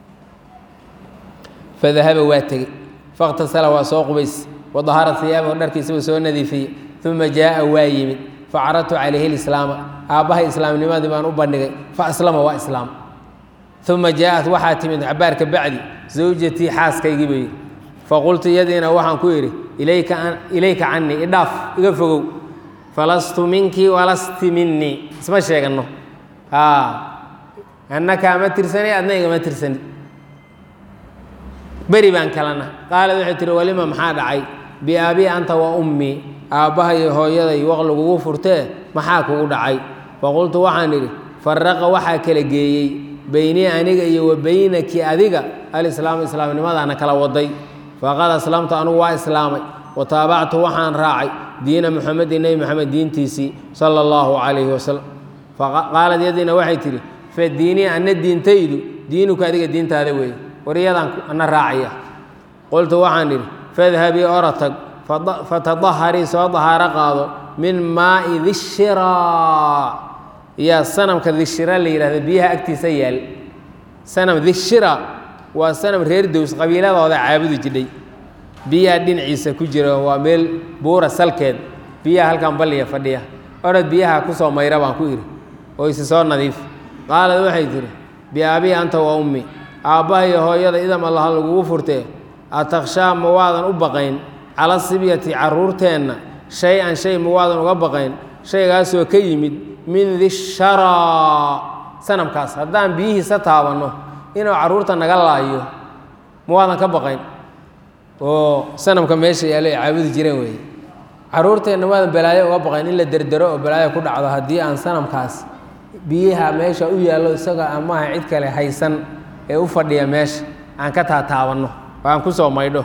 fadahaba waa tegey fakhtasala waa soo qubays wadahara hiyaabahu dharkiisaba soo nadiifiyey uma jaaa waa yimid facaradtu calayhi lislaama aabbahay islaamnimadii baan u bandhigay faaslama waa islaam uma jaaءat waxaa timid cabaar ka bacdi zawjatii xaaskaygii bay yidhi faqultu yadiina waxaan ku idhi ilayka canii idhaaf iga fogow falastu minkii walasti minii isma sheeganno anna kaama tirsanay adna igama tirsanid beri baan kalana qaalad waxay tihi walima maxaa dhacay biaabii anta wa ummii aabbahay hooyaday waq lagugu furtee maxaa kugu dhacay faqultu waxaan idhi faraqa waxaa kala geeyey beynii aniga iyo wa beynaki adiga alislaamu islaamnimadaana kala waday faqad aslamtu anugu waa islaamay wa taabactu waxaan raacay diina muxamedin nebi moxamed diintiisii sala allahu calayhi wasalam qaalad yadiina waxay tidhi fa diinii anna diintaydu diinuka adiga diintaada weeye waryadaan ana raacaya qultu waxaan idhi fadhabii ora tag fatadaharii soo dahaaro qaado min maai dishiraa yaa sanamka dishira la yidhahda biyaha agtiisa yaal sanam dishira waa sanam reer dows qabiiladooda caabudi jidhay biyaha dhinaciisa ku jira waa meel buura salkeed biyaha halkan balliya fadhiya orod biyaha kusoo mayra baan ku idhi oo isi soo nadiif qaalad waxay tihi biaabii anta wa ummi aabbahayo hooyada idam allaha lagugu furtee atakhshaa ma waadan u baqayn cala sibyati carruurteenna shay-an shay ma waadan uga baqayn shaygaasoo ka yimid min disharaa sanamkaas haddaan biyihiisa taabanno inuu carruurta naga laayo ma waadan ka baqayn oo sanamka meesha yaallo ay caabudi jireen weeye carruurteenna waadan balaayo uga baqayn in la derdero oo balaayo ku dhacdo haddii aan sanamkaas biyaha meesha u yaallo isaga amaaha cid kale haysan ee u fadhiya meesha aan ka taataabanno oo aan ku soo maydho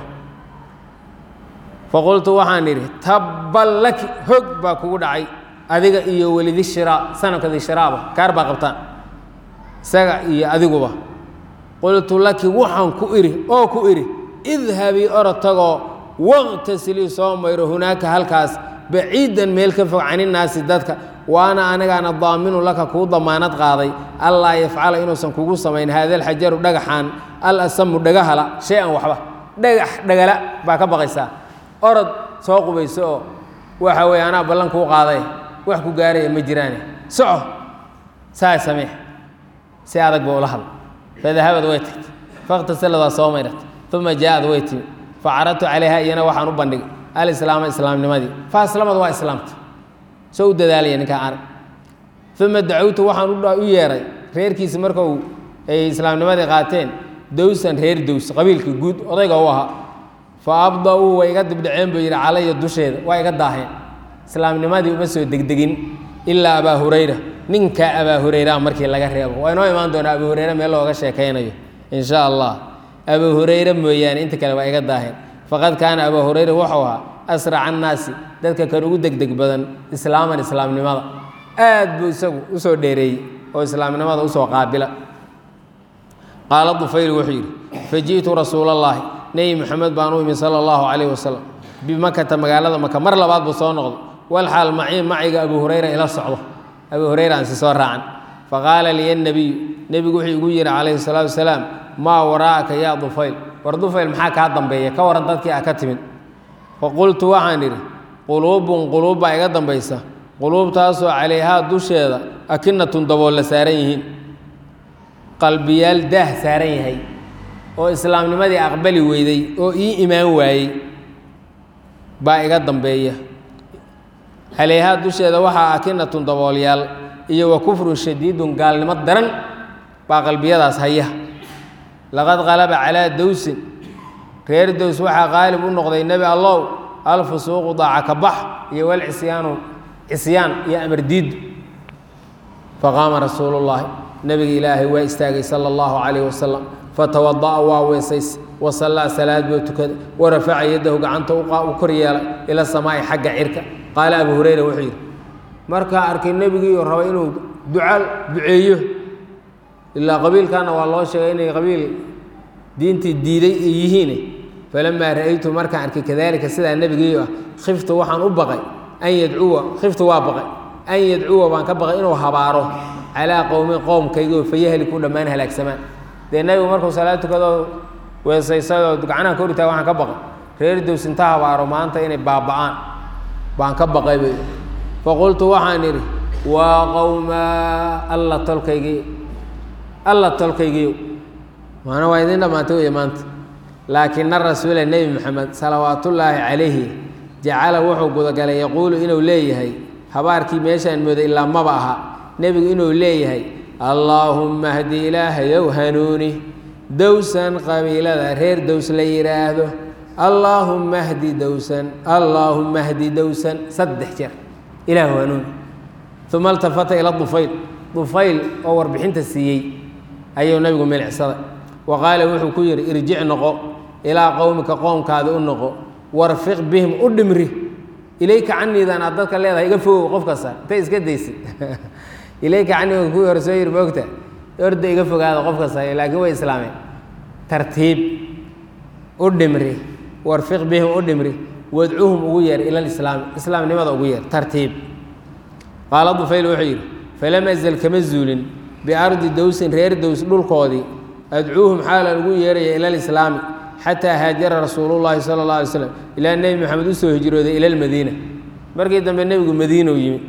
faqultu waxaan idhi tabban laki hog baa kugu dhacay adiga iyo welidishiraa sanamka dishiraaba kaar baa qabtaan isaga iyo adiguba qultu laki waxaan ku idhi oo ku idhi idhabii orod tagoo waqtasilii soo mayro hunaaka halkaas baciidan meel ka fog caninnaasi dadka waana anigaana daaminu laka kuu damaanad qaaday allaa yafcala inuusan kugu samayn haada alxajaru dhagaxaan al asamu dhagahala shay-an waxba dhagax dhagala baa ka baqaysaa orod soo qubayso oo waxa weeye anaa ballan kuu qaaday wax ku gaaraya ma jiraane soco saa samee si adag ba ula hadla fadahabad way tagtay fakhtasalad waa soo mayrat uma jaaad way timi facaradtu calayha iyana waxaan u bandhigay alislaama islaamnimadii fa aslamad waa islaamta soo u dadaalaya ninkaa arag uma dacowtu waxaan u yeeray reerkiisi markau ay islaamnimadii qaateen dowsan reer dows qabiilkii guud odayga u ahaa fa abda-uu way iga dibdhaceen buu yidhi calaya dusheeda waa iga daaheen islaamnimadii uma soo degdegin ilaa abaa hurayra ninkaa abaa hurayraa markii laga reebo waa inoo imaan doonaa abaa hurayre meel looga sheekaynayo in sha allah abaa hurayre mooyaane inta kale waa iga daaheen faqad kaana abaa hurayra wuxuu ahaa asraca annaasi dadka kan ugu degdeg badan islaaman islaamnimada aad buu isagu usoo dheereeyey oo islaamnimada usoo qaabila qaala dufayl wuxuu yidhi faji'tu rasuulallaahi nebi moxamed baan u imi sala allahu calayh wasalam bimakata magaalada maka mar labaad buu soo noqday walxaal macii maciga abuu hurayra ila socdo abuu hurayra aan si soo raacan faqaala liya nebiyu nebigu wuxuu igu yidhi calayhi salaatu wasalaam maa waraa'aka yaa dufayl war dufayl maxaa kaa dambeeya ka waran dadkii ah ka timid faqultu waxaan idhi quluubun quluub baa iga dambaysa quluubtaasoo calayhaa dusheeda akinatun dabool la saaran yihiin qalbiyaal daah saaran yahay oo islaamnimadii aqbali weyday oo ii imaan waayey baa iga dambeeya calayhaa dusheeda waxaa akinatun daboolyaal iyo wa kufrun shadiidun gaalnimo daran baa qalbiyadaas haya laqad qalaba calaa dowsin reer dows waxaa qaalib u noqday nebi allow alfusuuqu daaca ka bax iyo walcisyaanu cisyaan iyo amar diiddu faqaama rasuulu llaahi nebiga ilaahay waa istaagay sala allahu calayh wasalam fatawada'a waa weesays wasallaa salaad buu tukaday warafaca yaddahu gacanta u kor yeelay ila samaa'i xagga cirka qaala abu hurayra wuxuu yidhi markaa arkay nebigiiyo raba inuu duca duceeyo ilaa qabiilkana waa loo sheegay inay qabiil diintii diiday ay yihiin falamaa ra'aytu markaan arkay kadalika sidaa nebigiiyo ah khiftu waxaan u baqay an yadcuwa khiftu waa baqay an yadcuwa baan ka baqay inuu habaaro calaa qowmin qowmkaygioo fayahliku dhammaan halaagsamaan dee nebigu markuu salaad tukadoo weesaysadoo gacnaha ka horitaa waxaan ka baqay reer dows inta habaaro maanta inay baaba'aan baan ka baqay bay faqultu waxaan idhi waa qowmaa alla tolkaygii alla tolkaygiiyo maana waa idin dhammaantay wey maanta laakina rasuula nebi moxamed salawaatullaahi calayhi jacala wuxuu gudagalay yaquulu inuu leeyahay habaarkii meeshaan mooday ilaa maba aha nebigu inuu leeyahay allaahumma hdi ilaahayow hanuuni dowsan qabiilada reer dows la yidhaahdo allaahumma hdi dowsan allaahumma hdi dowsan saddex jeer ilaahu hanuuni uma altafata ila dufayl dufayl oo warbixinta siiyey ayuu nabigu milicsaday wa qaala wuxuu ku yidhi irjic noqo ilaa qowmika qoomkaada u noqo warfiq bihim u dhimri ilayka caniidan aad dadka leedahay iga fogow qof kasta intay iska daysid ilayka caniidan kuwii hore soo yiri moogta orda iga fogaada qof kasta laakiin way islaameen tartiib u dhimri warfiq bihim u dhimri wadcuhum ugu yeer ila lislaami islaamnimada ugu yeer tartiib qaala dufayl wuxuu yidhi falam azal kama zuulin biardi dowsin reer dows dhulkoodii adcuuhum xaalan ugu yeeraya ila lislaami xataa haajara rasuulullaahi sala اllah alay slam ilaa nebi moxamed u soo hijrooday ila lmadiina markii dambe nebigu madiina u yimi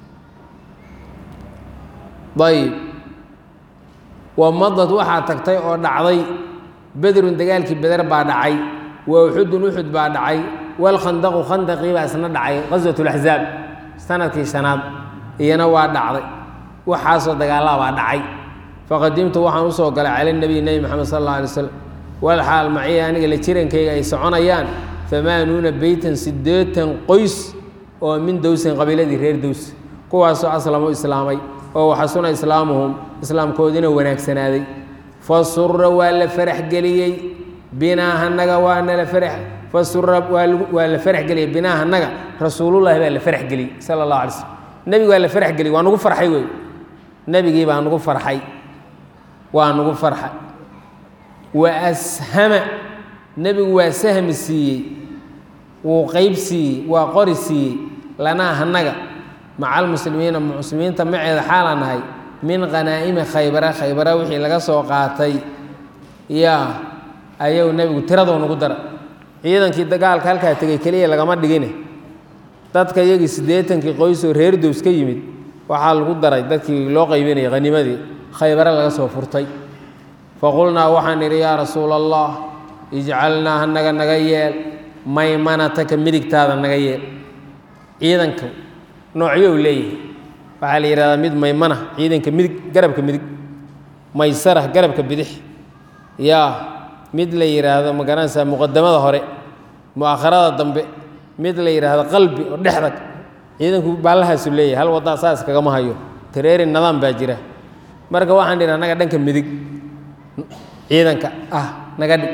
ayib wamadad waxaa tagtay oo dhacday bedrun dagaalkii beder baa dhacay wa uxudun uxud baa dhacay walkhandaqu khandaqii baa isna dhacay qaswat laxzaab sanadkii shanaad iyana waa dhacday waxaasoo dagaalaa baa dhacay faqadimtu waxaan usoo galay cala nabiy nebi moxamed sal alla alay slam walxaal maciya aniga la jirankayga ay soconayaan amaanuuna beytan siddeetan qoys oo min dowsin qabiiladii reer dows kuwaasoo aslamu islaamay oo waxasuna islaamuhum islaamkoodina wanaagsanaaday fa sura waa la faraxgeliyey binaahanaga waa nala farax fa sura waa la faraxgeliyey binaahanaga rasuulullahi baa la faraxgeliyey sala allahu alay slm nebigu waa la faraxgeliyey waa nugu farxay wey nebigii baa nugu farxay waa nugu farxay wa ashama nebigu waa sahmi siiyey wuu qeyb siiyey waa qori siiyey lanaa hanaga maca almuslimiina muslimiinta maceeda xaalaan nahay min khanaa'imi khaybara khaybara wixii laga soo qaatay yaa ayuu nebigu tiradoo nugu dara ciidankii dagaalka halkaa tegey keliya lagama dhigine dadka iyagii siddeetankii qoysoo reer dows ka yimid waxaa lagu daray dadkii loo qaybinayay hanimadii khaybare laga soo furtay faqulnaa waxaan idhi yaa rasuula allah ijcalnaa hanaga naga yeel maymanataka midigtaada naga yeel ciidanka noocyo u leeyahay waxaa la yidhahdaa mid maymana ciidanka midig garabka midig maysara garabka bidix yaa mid la yidhaahdo ma garanaysaa muqadamada hore mu'akharada dambe mid la yidhaahdo qalbi oo dhexdag ciidanku baallahaasu leeyahay hal waddaa saas kagama hayo tareeri nidaam baa jira marka waxaan dhidhi annaga dhanka midig ciidanka ah naga dhig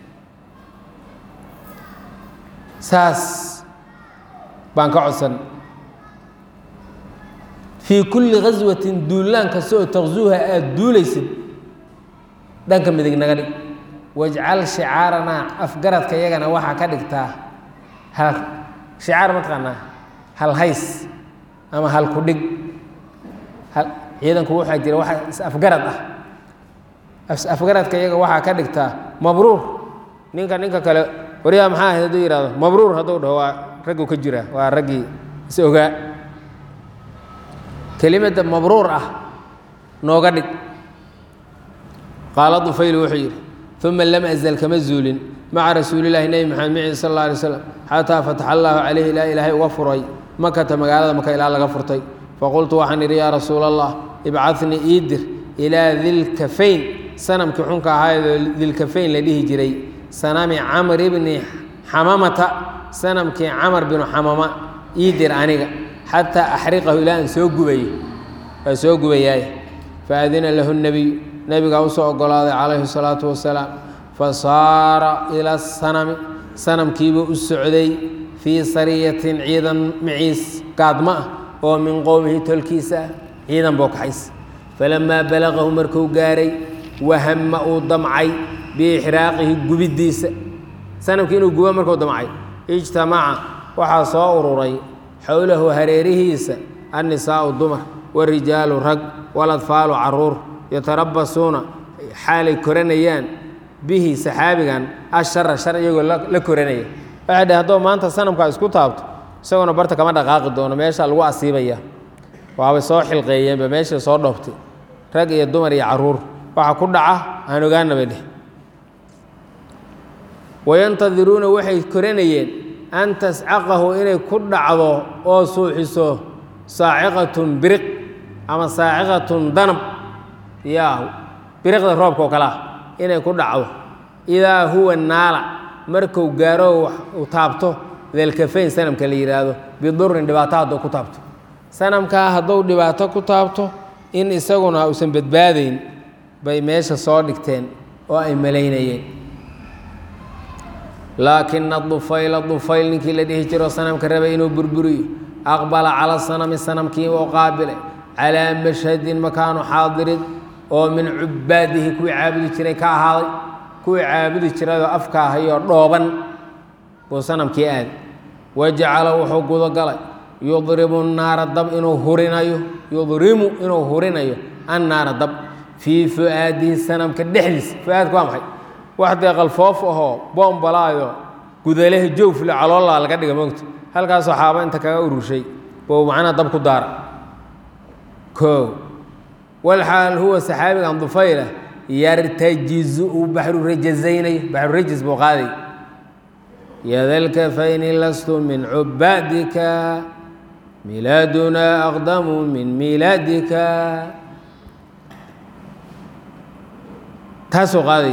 saas baan ka codsan fii kulli khaswatin duulaan kasta oo taqsuuha aada duulaysid dhanka midig naga dhig wajcal shicaaranaa afgaradka yagana waxaa ka dhigtaa hal shicaar mataqaanaa hal hays ama hal ku dhig ciidanku waxaa jira waxa is-afgarad ah is-afgaradka iyaga waxaa ka dhigtaa mabruur ninka ninka kale waryaa maxaa ahayd hadduu yihahdo mabruur hadduu dhaho waa raggu ka jira waa raggii is ogaa kelimadda mabruur ah nooga dhig qaala dufayl wuxuu yidhi uma lam azal kama zuulin maca rasuulilahi nebi maxamed mici sal alla alay slam xataa fataxa allaahu calayhi ilaa ilaahay uga furay makata magaalada maka ilaa laga furtay faqultu waxaan idhi yaa rasuula allah ibcadnii iidir ilaa dilkafayn sanamkii xunka ahaayadoo dilkafayn la dhihi jiray sanami camr ibni xamamata sanamkii camar binu xamama iidir aniga xataa axriqahu ilaa aan soo gubayo waa soo gubayaay faadina lahu nebiyu nebigaa usoo ogolaaday calayhi salaatu wasalaam fasaara ila sanami sanamkiibuu u socday fii sariyatin ciidan maciis gaadma ah oo min qowmihi tolkiisa ah ciidan buu kaxays falamaa balaqahu markuu gaaray wahama uu damcay biixraaqihi gubiddiisa sanamkii inuu gubo markuu damcay ijtamaca waxaa soo ururay xowlahu hareerihiisa annisaa'u dumar warijaalu rag waladfaalu caruur yatarabasuuna xaalay koranayaan bihi saxaabigan ashara shar iyagoo la koranaya waxay dheh haddoo maanta sanamkaa isku taabto isagoona barta kama dhaqaaqi doono meesha lagu asiibaya waabay soo xilqeeyeenba meeshay soo dhoobtay rag iyo dumar iyo caruur waxa ku dhaca aan ogaana bay dheh wayantadiruuna waxay koranayeen an tascaqahu inay ku dhacdo oo suuxiso saaciqatun biriq ama saaciqatun danab yaa biriqda roobka oo kale ah inay ku dhacdo idaa huwa naala marku gaaro uu taabto delkafayn sanamka la yidhaahdo bidurin dhibaato hadduu ku taabto sanamkaa hadduu dhibaato ku taabto in isaguna uusan badbaadayn bay meesha soo dhigteen oo ay malaynayeen laakina dufayla dufayl ninkii la dhihi jiro sanamka rabay inuu burburiyo aqbala cala sanami sanamkii oo qaabilay calaa mashhadin makaanu xaadirin oo min cubaadihi kuwii caabudi jiray ka ahaaday kuwii caabudi jirayoo afka ahayoo dhooban buu sanamkii aaday wajacala wuxuu gudogalay yudribu naara dab inuu hurinayo yudrimu inuu hurinayo annaara dab fii fu'aadihi sanamka dhexdiisa fu'aadka waa maxay wax dee qalfoof ahoo boombalaayo gudaleha joofle caloollaa laga dhiga moogta halkaasoo xaaba inta kaga ururshay buu macnaa dab ku daara koo walxaal huwa saxaabigan dufayla yartajizu uu baxru rajazaynayo baxru rajis buu qaaday yadalkafayni lastu min cubaadika milaadunaa aqdamu min milaadika taasuu qaaday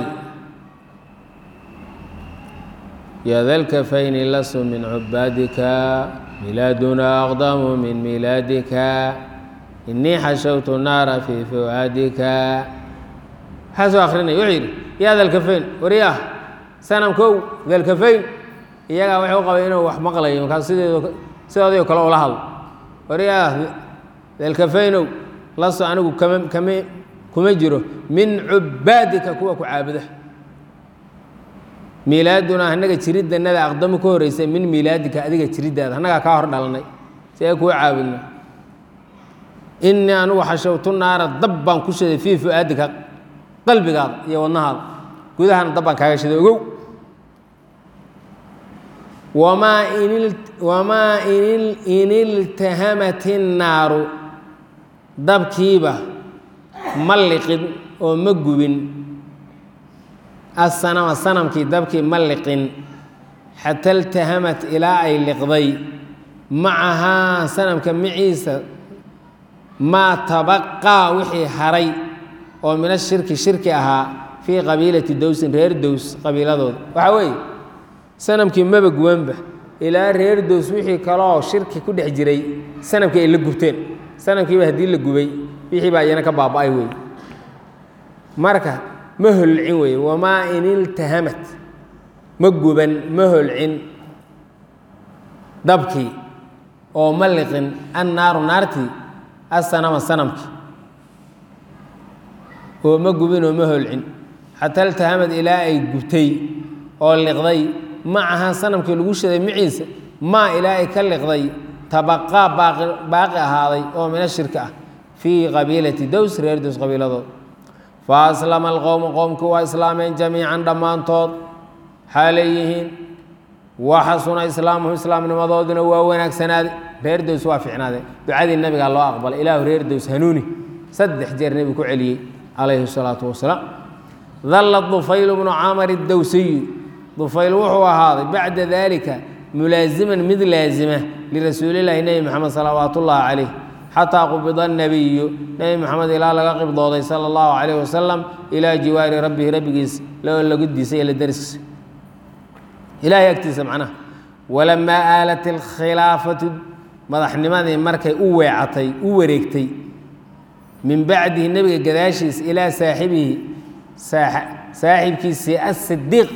yadalkafayni lastu min cubaadika milaadunaa aqdamu min milaadika inii xashawtu naara fii fu'aadika maxaasuu akrinaya wuxuu yidhi yaa dalkafayn waryaah sanamkow dalkafayn iyagaa wuxuu qabay inuu wax maqlayo markaas sideed sidoodii kale ula hadlo waryaah dalkafaynow lasto anigu kama kama kuma jiro min cubaadika kuwa ku caabuda miilaaduna annaga jiriddanada aqdamu ka horreysay min miilaadika adiga jiriddaada annagaa kaa hor dhalanay si ay kuwa caabudna inii anugu xashawtu naara dab baan ku shiday fii fu'aadika qalbigaada iyo wadnahaada gudahana dab baan kaaga shiday ogow wamaa in wamaa in iltahamat innaaru dabkiiba ma liqin oo ma gubin asanama sanamkii dabkii ma liqin xata iltahamat ilaa ay liqday macahaa sanamka maciisa maa tabaqaa wixii haray oo min ashirki shirki ahaa fii qabiilati dowsin reer dows qabiiladooda waxaa weeye sanamkii maba gubanba ilaa reer dows wixii kaleoo shirki ku dhex jiray sanamkii ay la gubteen sanamkiiba haddii la gubay wixii baa iyana ka baaba-ay wey marka ma holcin weye wamaa in iltahamat ma guban ma holcin dabkii oo ma liqin annaaru naartii asanama sanamkii oo ma gubin oo ma holcin xataa iltahamad ilaa ay gubtay oo liqday macaha sanamkii lagu shaday maciisa maa ilaa ay ka liqday tabaqaa baaqi baaqi ahaaday oo mina shirki ah fii qabiilati dows reer dows qabiiladood fa aslama alqowmu qowmkii waa islaameen jamiican dhammaantood xaalay yihiin waxasuna islaamuhu islaamnimadooduna waa wanaagsanaaday reer dows waa ficnaadeen ducadii nabigaa loo aqbalay ilaahu reer dows hanuuni saddex jeer nebigu ku celiyey calayhi salaatu wasalaam dalla dufayl bnu camar اdowsiyu dufayl wuxuu ahaaday bacda dalika mulaasiman mid laasima lirasuulilahi nebi moxamed salawaat ullaahi calayh xataa qubida nabiyu nebi moxamed ilaa laga qibdooday sala allahu calayh wasalam ilaa jiwaari rabbihi rabbigiis loo lagudiisay ila dariskiisa ilahay agtiisa macnaha walamaa aalat alkhilaafatu madaxnimadii markay u weecatay u wareegtay min bacdihi nebiga gadaashiis ilaa saaxibihi saaxibkiisii asidiiq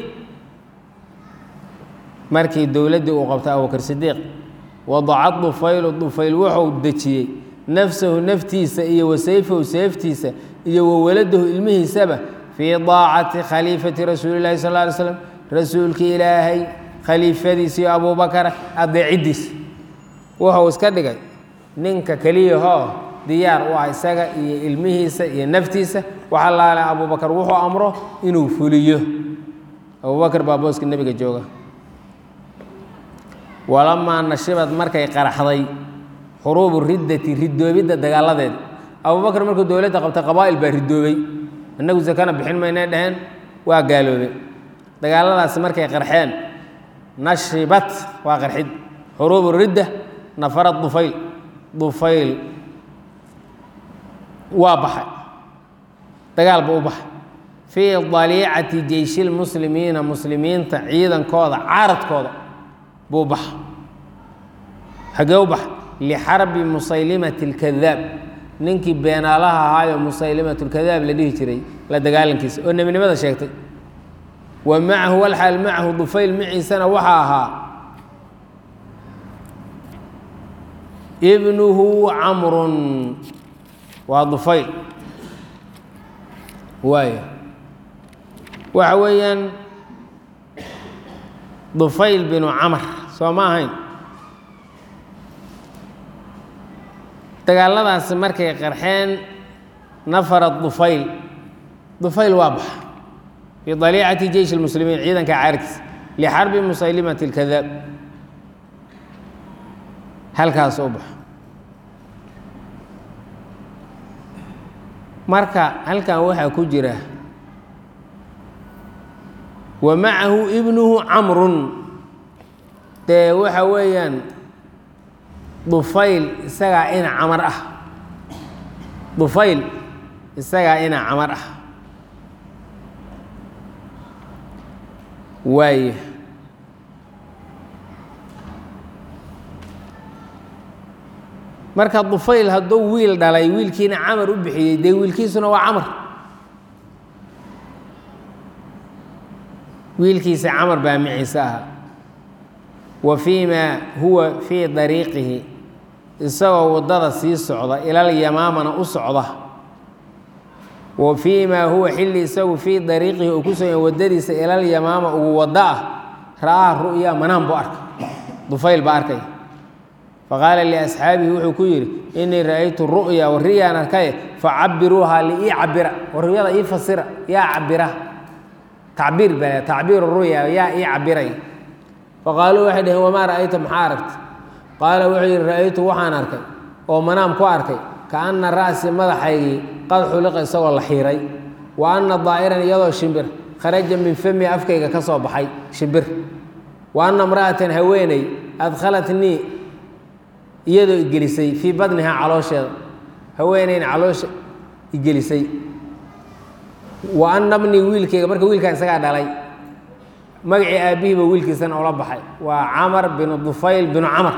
markii dowladdii uu qabtay abubakr sidiiq wadaca dufaylu dufayl wuxuu dejiyey nafsahu naftiisa iyo wasayfahu seeftiisa iyo wawaladahu ilmihiisaba fii daacati khaliifati rasuuli llahi sal ly slam rasuulkii ilaahay khaliifadiisa iyo abubakar adeeciddiisa wuxuu iska dhigay ninka keliyahoo diyaar u ah isaga iyo ilmihiisa iyo naftiisa waxa laale abubakar wuxuu amro inuu fuliyo abubakar baa booska nebiga jooga walamaa nashibad markay qaraxday xuruubu riddati ridoobidda dagaaladeed abubakar markuu dowladda qabtay qabaa'il baa ridoobay innagu sakana bixin maynay dhaheen waa gaaloobay dagaaladaasi markay qarxeen nashibat waa qarxid xuruubu ridda nafarad dufayl dufayl waa baxay dagaal buu u baxay fii daliicati jeyshilmuslimiina muslimiinta ciidankooda caaradkooda buu baxa xagee u baxa lixarbi musaylimati اlkadaab ninkii beenaalaha ahaayo musaylimat lkadaab la dhihi jiray la dagaalankiisa oo nebinimada sheegtay wa macahu walxaal macahu dufayl maciisana waxaa ahaa ibnuhu camrun waa dufayl waay waxa weeyaan dufayl binu camar soo ma ahayn dagaaladaasi markay qarxeen nafara dufayl dufayl waa baxa fii daliicati jeysh اlmuslimiin ciidanka caarkiisa lixarbi musaylimati اlkadaab halkaas u baxa marka halkan waxaa ku jira wa macahu ibnuhu camrun dee waxa weeyaan dufayl isagaa ina camar ah dufayl isagaa ina camar ah waaya marka dufayl hadduu wiil dhalay wiilkiina camar u bixiyey dee wiilkiisuna waa camar wiilkiisa camar baa miciise ahaa wa fii maa huwa fii dariiqihi isagoo waddada sii socda ilal yamaamana u socda wa fii maa huwa xilli isagu fii dariiqihi uu ku suganya waddadiisa ilal yamaama ugu waddo ah ra'aha ru'ya manaan buu arkay dufayl baa arkay faqaala liasxaabihi wuxuu ku yidhi inii ra'aytu ru'ya wariyaan arkaye facabiruuhaa liii cabira wariyada ii fasira yaa cabira tacbiir bale tacbiir ru'ya yaa ii cabiray faqaaluu waxay dhaheen wamaa ra'ayta maxaa aragta qaala wuxuu yidhi ra'aytu waxaan arkay oo manaam ku arkay kaana ra'si madaxaygii qad xuliqa isagoo la xiiray wa anna daa'iran iyadoo shimbir kharaja min fami afkayga ka soo baxay shimbir wa anna imra'atan haweeney adkhalatnii iyadoo igelisay fii badnihaa caloosheeda haweeneyna caloosha igelisay wa anna bnii wiilkayga marka wiilkaan isagaa dhalay magacii aabbihiiba wiilkiisana ula baxay waa camar binu dufayl binu camar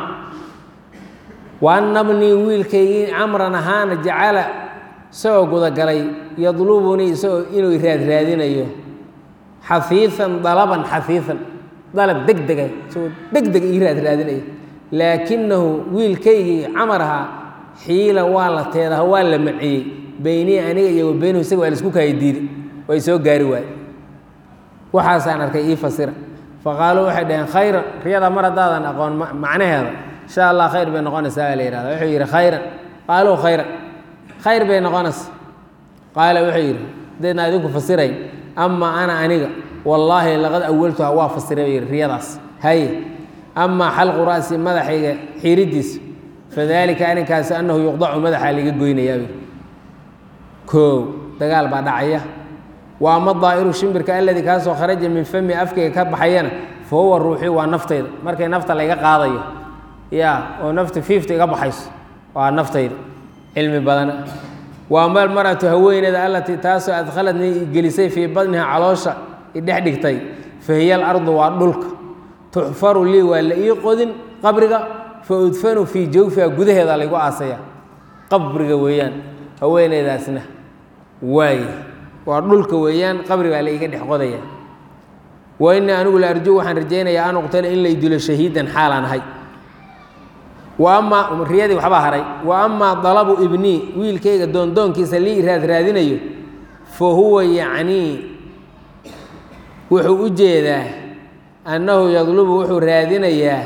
wa anna bnii wiilkaygii camran ahaana jacala isagoo gudagalay yadlubunii isagoo inuu raadraadinayo xafiian dalaban xafiian dalab deg dega isagoo deg deg ii raadraadinaya laakinahu wiilkaygii camar ahaa xiila waa la teedaha waa la maciyey beynii aniga iyo wa beynuhu isaga waa laisku kaaya diiday way soo gaari waaye waxaasaan arkay ii fasira faqaaluu waxay dhaheen khayran riyada mar haddaadan aqoon macnaheeda insha allah khayr bay noqonaysaa baa la yihahda wuxuu yidhi khayran qaaluu khayran khayr bay noqonaysa qaala wuxuu yidhi deedna idinku fasiray ama ana aniga wallaahi laqad awaltuha waa fasiray buu yidhi riyadaas haye amaa xalqu ra'si madaxayga xiiridiisa fadalika arrinkaasi annahu yuqdacu madaxaa laga goynayaa buu koow dagaal baa dhacaya wa ama daa'iru shimbirka alladii kaasoo kharaja min fami afkayga ka baxayana fa huwa ruuxii waa naftayda markay nafta layga qaadayo ya oo nafta fiifta iga baxayso waa naftayda cilmi badana wa ama almar'atu haweeneyda allatii taasoo adkhaladni gelisay fii badniha caloosha idhex dhigtay fa hiya alardu waa dhulka tuxfaru lii waa la ii qodin qabriga fa udfanu fii jawfiha gudaheeda laygu aasaya qabriga weeyaan haweeneydaasna waaye waa dhulka weeyaan qabri baa la iiga dhex qodaya wa innii anigu la arju waxaan rajaynayaa an uqtala in lay dilo shahiidan xaalaan ahay wa amaa riyadii waxbaa haray wa amaa dalabu ibnii wiilkayga doondoonkiisa lii raad raadinayo fa huwa yacnii wuxuu u jeedaa annahu yadlubu wuxuu raadinayaa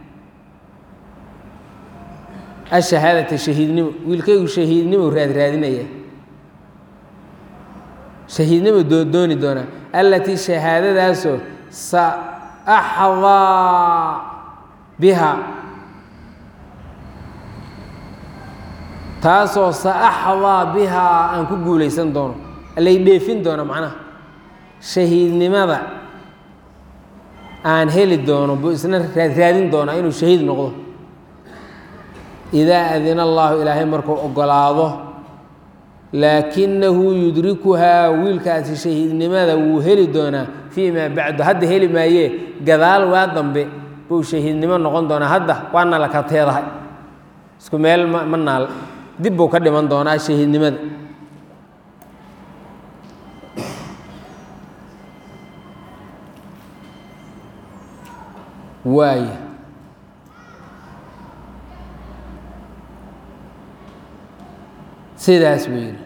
ashahaadata shahiidnimo wiilkaygu shahiidnimo raad raadinaya shahiidnimo dooni doonaa allatii shahaadadaasoo sa axdaa biha taasoo sa axdaa bihaa aan ku guulaysan doono lay dheefin doono macnaha shahiidnimada aan heli doono buu isna raadin doonaa inuu shahiid noqdo idaa adina allaahu ilaahay markuu ogolaado laakinahu yudrikuhaa wiilkaasi shahiidnimada wuu heli doonaa fii maa bacdu hadda heli maayee gadaal waa dambe buu shahiidnimo noqon doonaa hadda waana la ka teedahay isku meel ma ma naal dib buu ka dhiman doonaa shahiidnimada waaya sidaas buu yidhi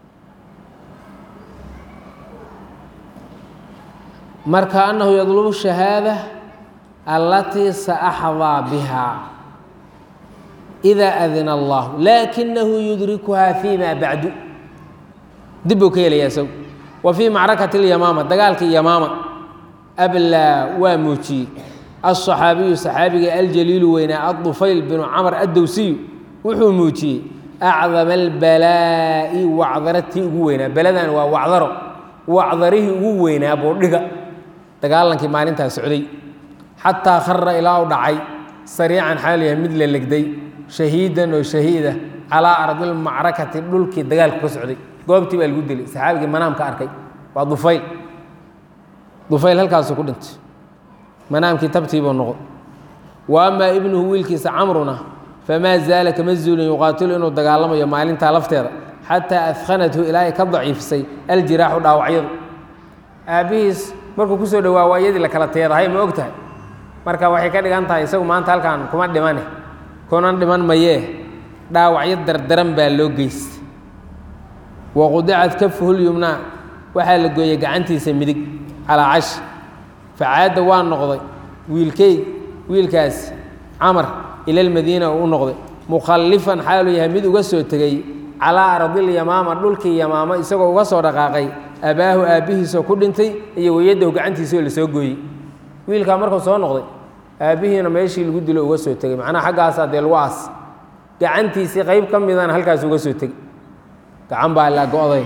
marka annahu yadlubu shahaada allatii saaxdaa bihaa idaa adina allahu laakinahu yudrikuhaa fii ma bacdu dib buu ka helayaa isagu wa fii macrakati اlyamaama dagaalkii yamaama ablaa waa muujiyey aلصaxaabiyu saxaabiga aljaliilu weynaa adufayl binu camr addowsiyu wuxuu muujiyey acdama albalaa'i wacdaratii ugu weynaa beladan waa wacdaro wacdarihii ugu weynaa buu dhiga dagaalankii maalintaa socday xataa khara ilaa u dhacay sariican xaal yahay mid la legday shahiidan oo shahiida calaa ardilmacrakati dhulkii dagaalku ka socday goobtii baa lagu dilay saxaabigii manaamka arkay waa dufayl dufayl halkaasuu ku dhintay manaamkii tabtiibuu noqon wa amaa ibnuhu wiilkiisa camruna famaa zaala kama zuulin yuqaatilu inuu dagaalamayo maalintaa lafteeda xataa adkhanathu ilaa ay ka daciifisay aljiraaxu dhaawacyadu aabbihiis markuu kusoo dhowaa waa iyadii la kala teedahay ma og tahay marka waxay ka dhigan tahay isagu maanta halkaan kuma dhimane kunan dhiman mayee dhaawacyo dardaran baa loo geystay waqudicat kafuhulyumnaa waxaa la gooyey gacantiisa midig calaa cash facaadda waa noqday wiilkey wiilkaasi camar ila lmadiina uu u noqday mukhallifan xaaluu yahay mid uga soo tegey calaa ardilyamaama dhulkii yamaamo isagoo uga soo dhaqaaqay abaahu aabbihiisoo ku dhintay iyo weyadahu gacantiisoo la soo gooyey wiilkaa markuu soo noqday aabbihiina meeshii lagu dilo uga soo tegey macnaha xaggaasaa dee lagu aas gacantiisii qayb ka midana halkaas uga soo tegey gacan baa la go-day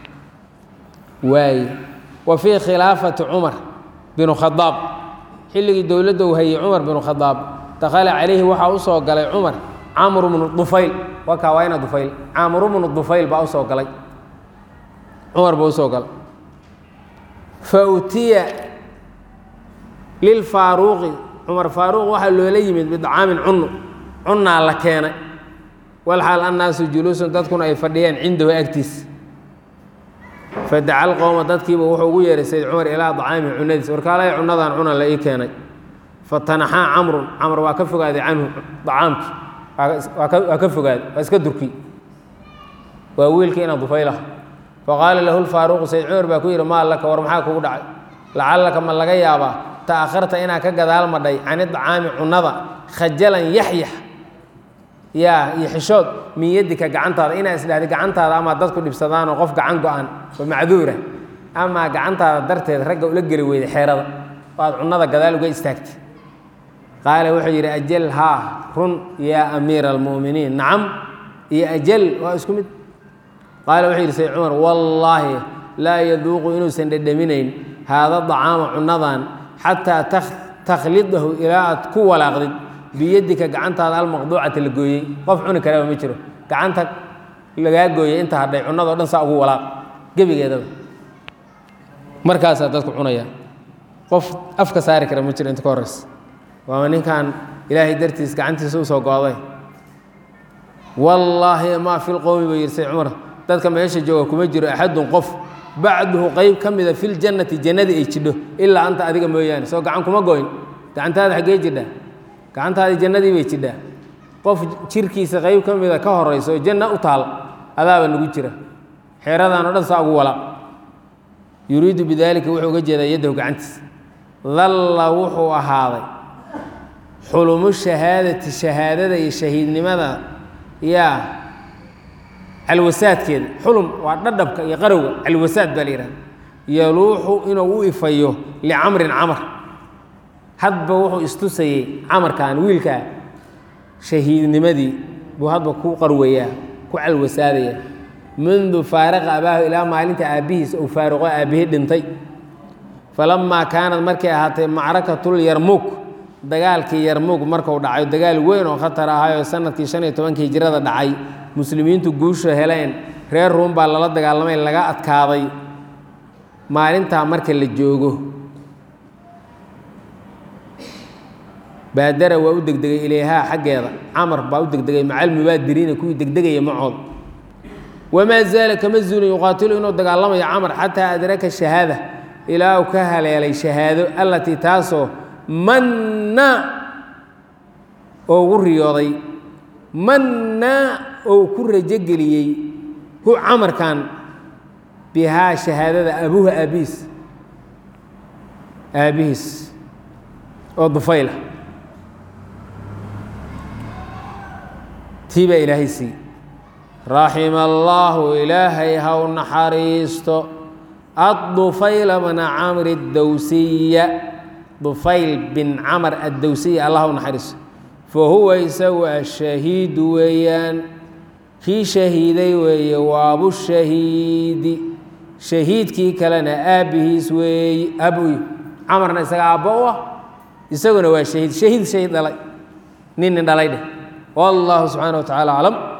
waaye wa fii khilaafati cumar binu khadaab xilligii dowladda uu hayey cumar binu khadaab dakhala calayhi waxaa u soo galay cumar camru bnu dufayl wakaa waa ina dufayl camru bnu dufayl baa usoo galay cumar baa usoo galay fa utiya lilfaaruuqi cumar faaruuq waxaa loola yimid bidcaamin cunno cunnaa la keenay walxaal annaasu juluusun dadkuna ay fadhiyeen cindahu agtiisa fadaca alqowma dadkiiba wuxuu ugu yeehay sayd cumar ilaa dacaamihi cunadiis warkaalaya cunnadan cuna la ii keenay fatanaxaa camrun camr waa ka fogaaday canhu dacaamkii waa ka fogaaday waa iska durki waa wiilkii ina dufaylah faqaala lahu lfaaruuqu sayd cumar baa ku yidhi maa laka war maxaa kugu dhacay lacallaka ma laga yaabaa ta'akharta inaa ka gadaal madhay cani dacaami cunnada khajalan yaxyax yaa iyo xishood min yadika gacantaada inaa isdhahda gacantaada amaa dadku dhibsadaanoo qof gacan go-an oo macduura amaa gacantaada darteed ragga ula geli weyday xeerada waad cunnada gadaal uga istaagtay qaala wuxuu yidhi ajal haa run yaa amiira almu'miniin nacam iyo ajal waa isku mid qaala wuxuu yidhi sayd cumar wallaahi laa yaduuqu inuusan dhedhaminayn haada dacaama cunadan xataa takhlidahu ilaa aad ku walaaqdid biyadika gacantaada almaqduucata la gooyey qof cuni karaba ma jiro gacanta lagaa gooyey inta hadhay cunadao dhan saa ugu walaaq gebigeedaba markaasaa dadku cunaya qof afka saari kara ma jiro inta ka horreysa waama ninkan ilaahay dartiis gacantiisa usoo go'day wallaahi maa fi lqowmi buu yidhi say cumar dadka meesha jooga kuma jiro axadun qof bacduhu qeyb ka mida fi ljannati jannadii ay jidho ilaa anta adiga mooyaane soo gacan kuma goyn gacantaada xaggee jidhaa gacantaadii jannadii bay jidhaa qof jirkiisa qeyb ka mida ka horayso oo janna u taal adaaba nagu jira xeeradan o dhan saa ugu walaaq yuriidu bidaalika wuxuu uga jeedaa yaddahu gacantiisa dalla wuxuu ahaaday xulumu shahaadati shahaadada iyo shahiidnimada yaa calwasaadkeeda xulum waa dhadhabka iyo qarowga calwasaad baa la yihahda yaluuxu inuu u ifayo licamrin camar hadba wuxuu istusayey camarkan wiilkaa shahiidnimadii buu hadba ku qarwayaa ku calwasaadaya mundu faaraqa abaahu ilaa maalinta aabbihiis uu faaruqo aabbihii dhintay falamaa kaanad markay ahaatay macrakatul yarmuug dagaalkii yarmuug markuu dhacay dagaal weyn oo khatar ahayoo sanadkii shan iyo tobankii hijirada dhacay muslimiintu guusha heleen reer ruum baa lala dagaalamay laga adkaaday maalintaa marka la joogo baadara waa u degdegay ilayhaa xaggeeda camar baa u degdegay macal mubaadiriina kuwii degdegaya macood wamaa zaala kama zuulin yuqaatilu inuu dagaalamayo camar xataa adraka shahaada ilaa uu ka haleelay shahaado allatii taasoo manna oo ugu riyooday manna oo ku rajogeliyey hu camarkan bihaa shahaadada abuha aabihiis aabbihiis oo dufayla tii baa ilaahay sii raxima allaahu ilaahay ha u naxariisto addufayla bna camri اdowsiya dufayl bin camar addowsiya allah u naxariisto fa huwa isagu ashahiidu weeyaan kii shahiiday weeye waabushahiidi shahiidkii kalena aabbihiis weeye abuy camarna isaga aabbo u ah isaguna waa shahiid shahiid shahiid dhalay nin nin dhalay dheh wallahu subxaana wa tacala aclam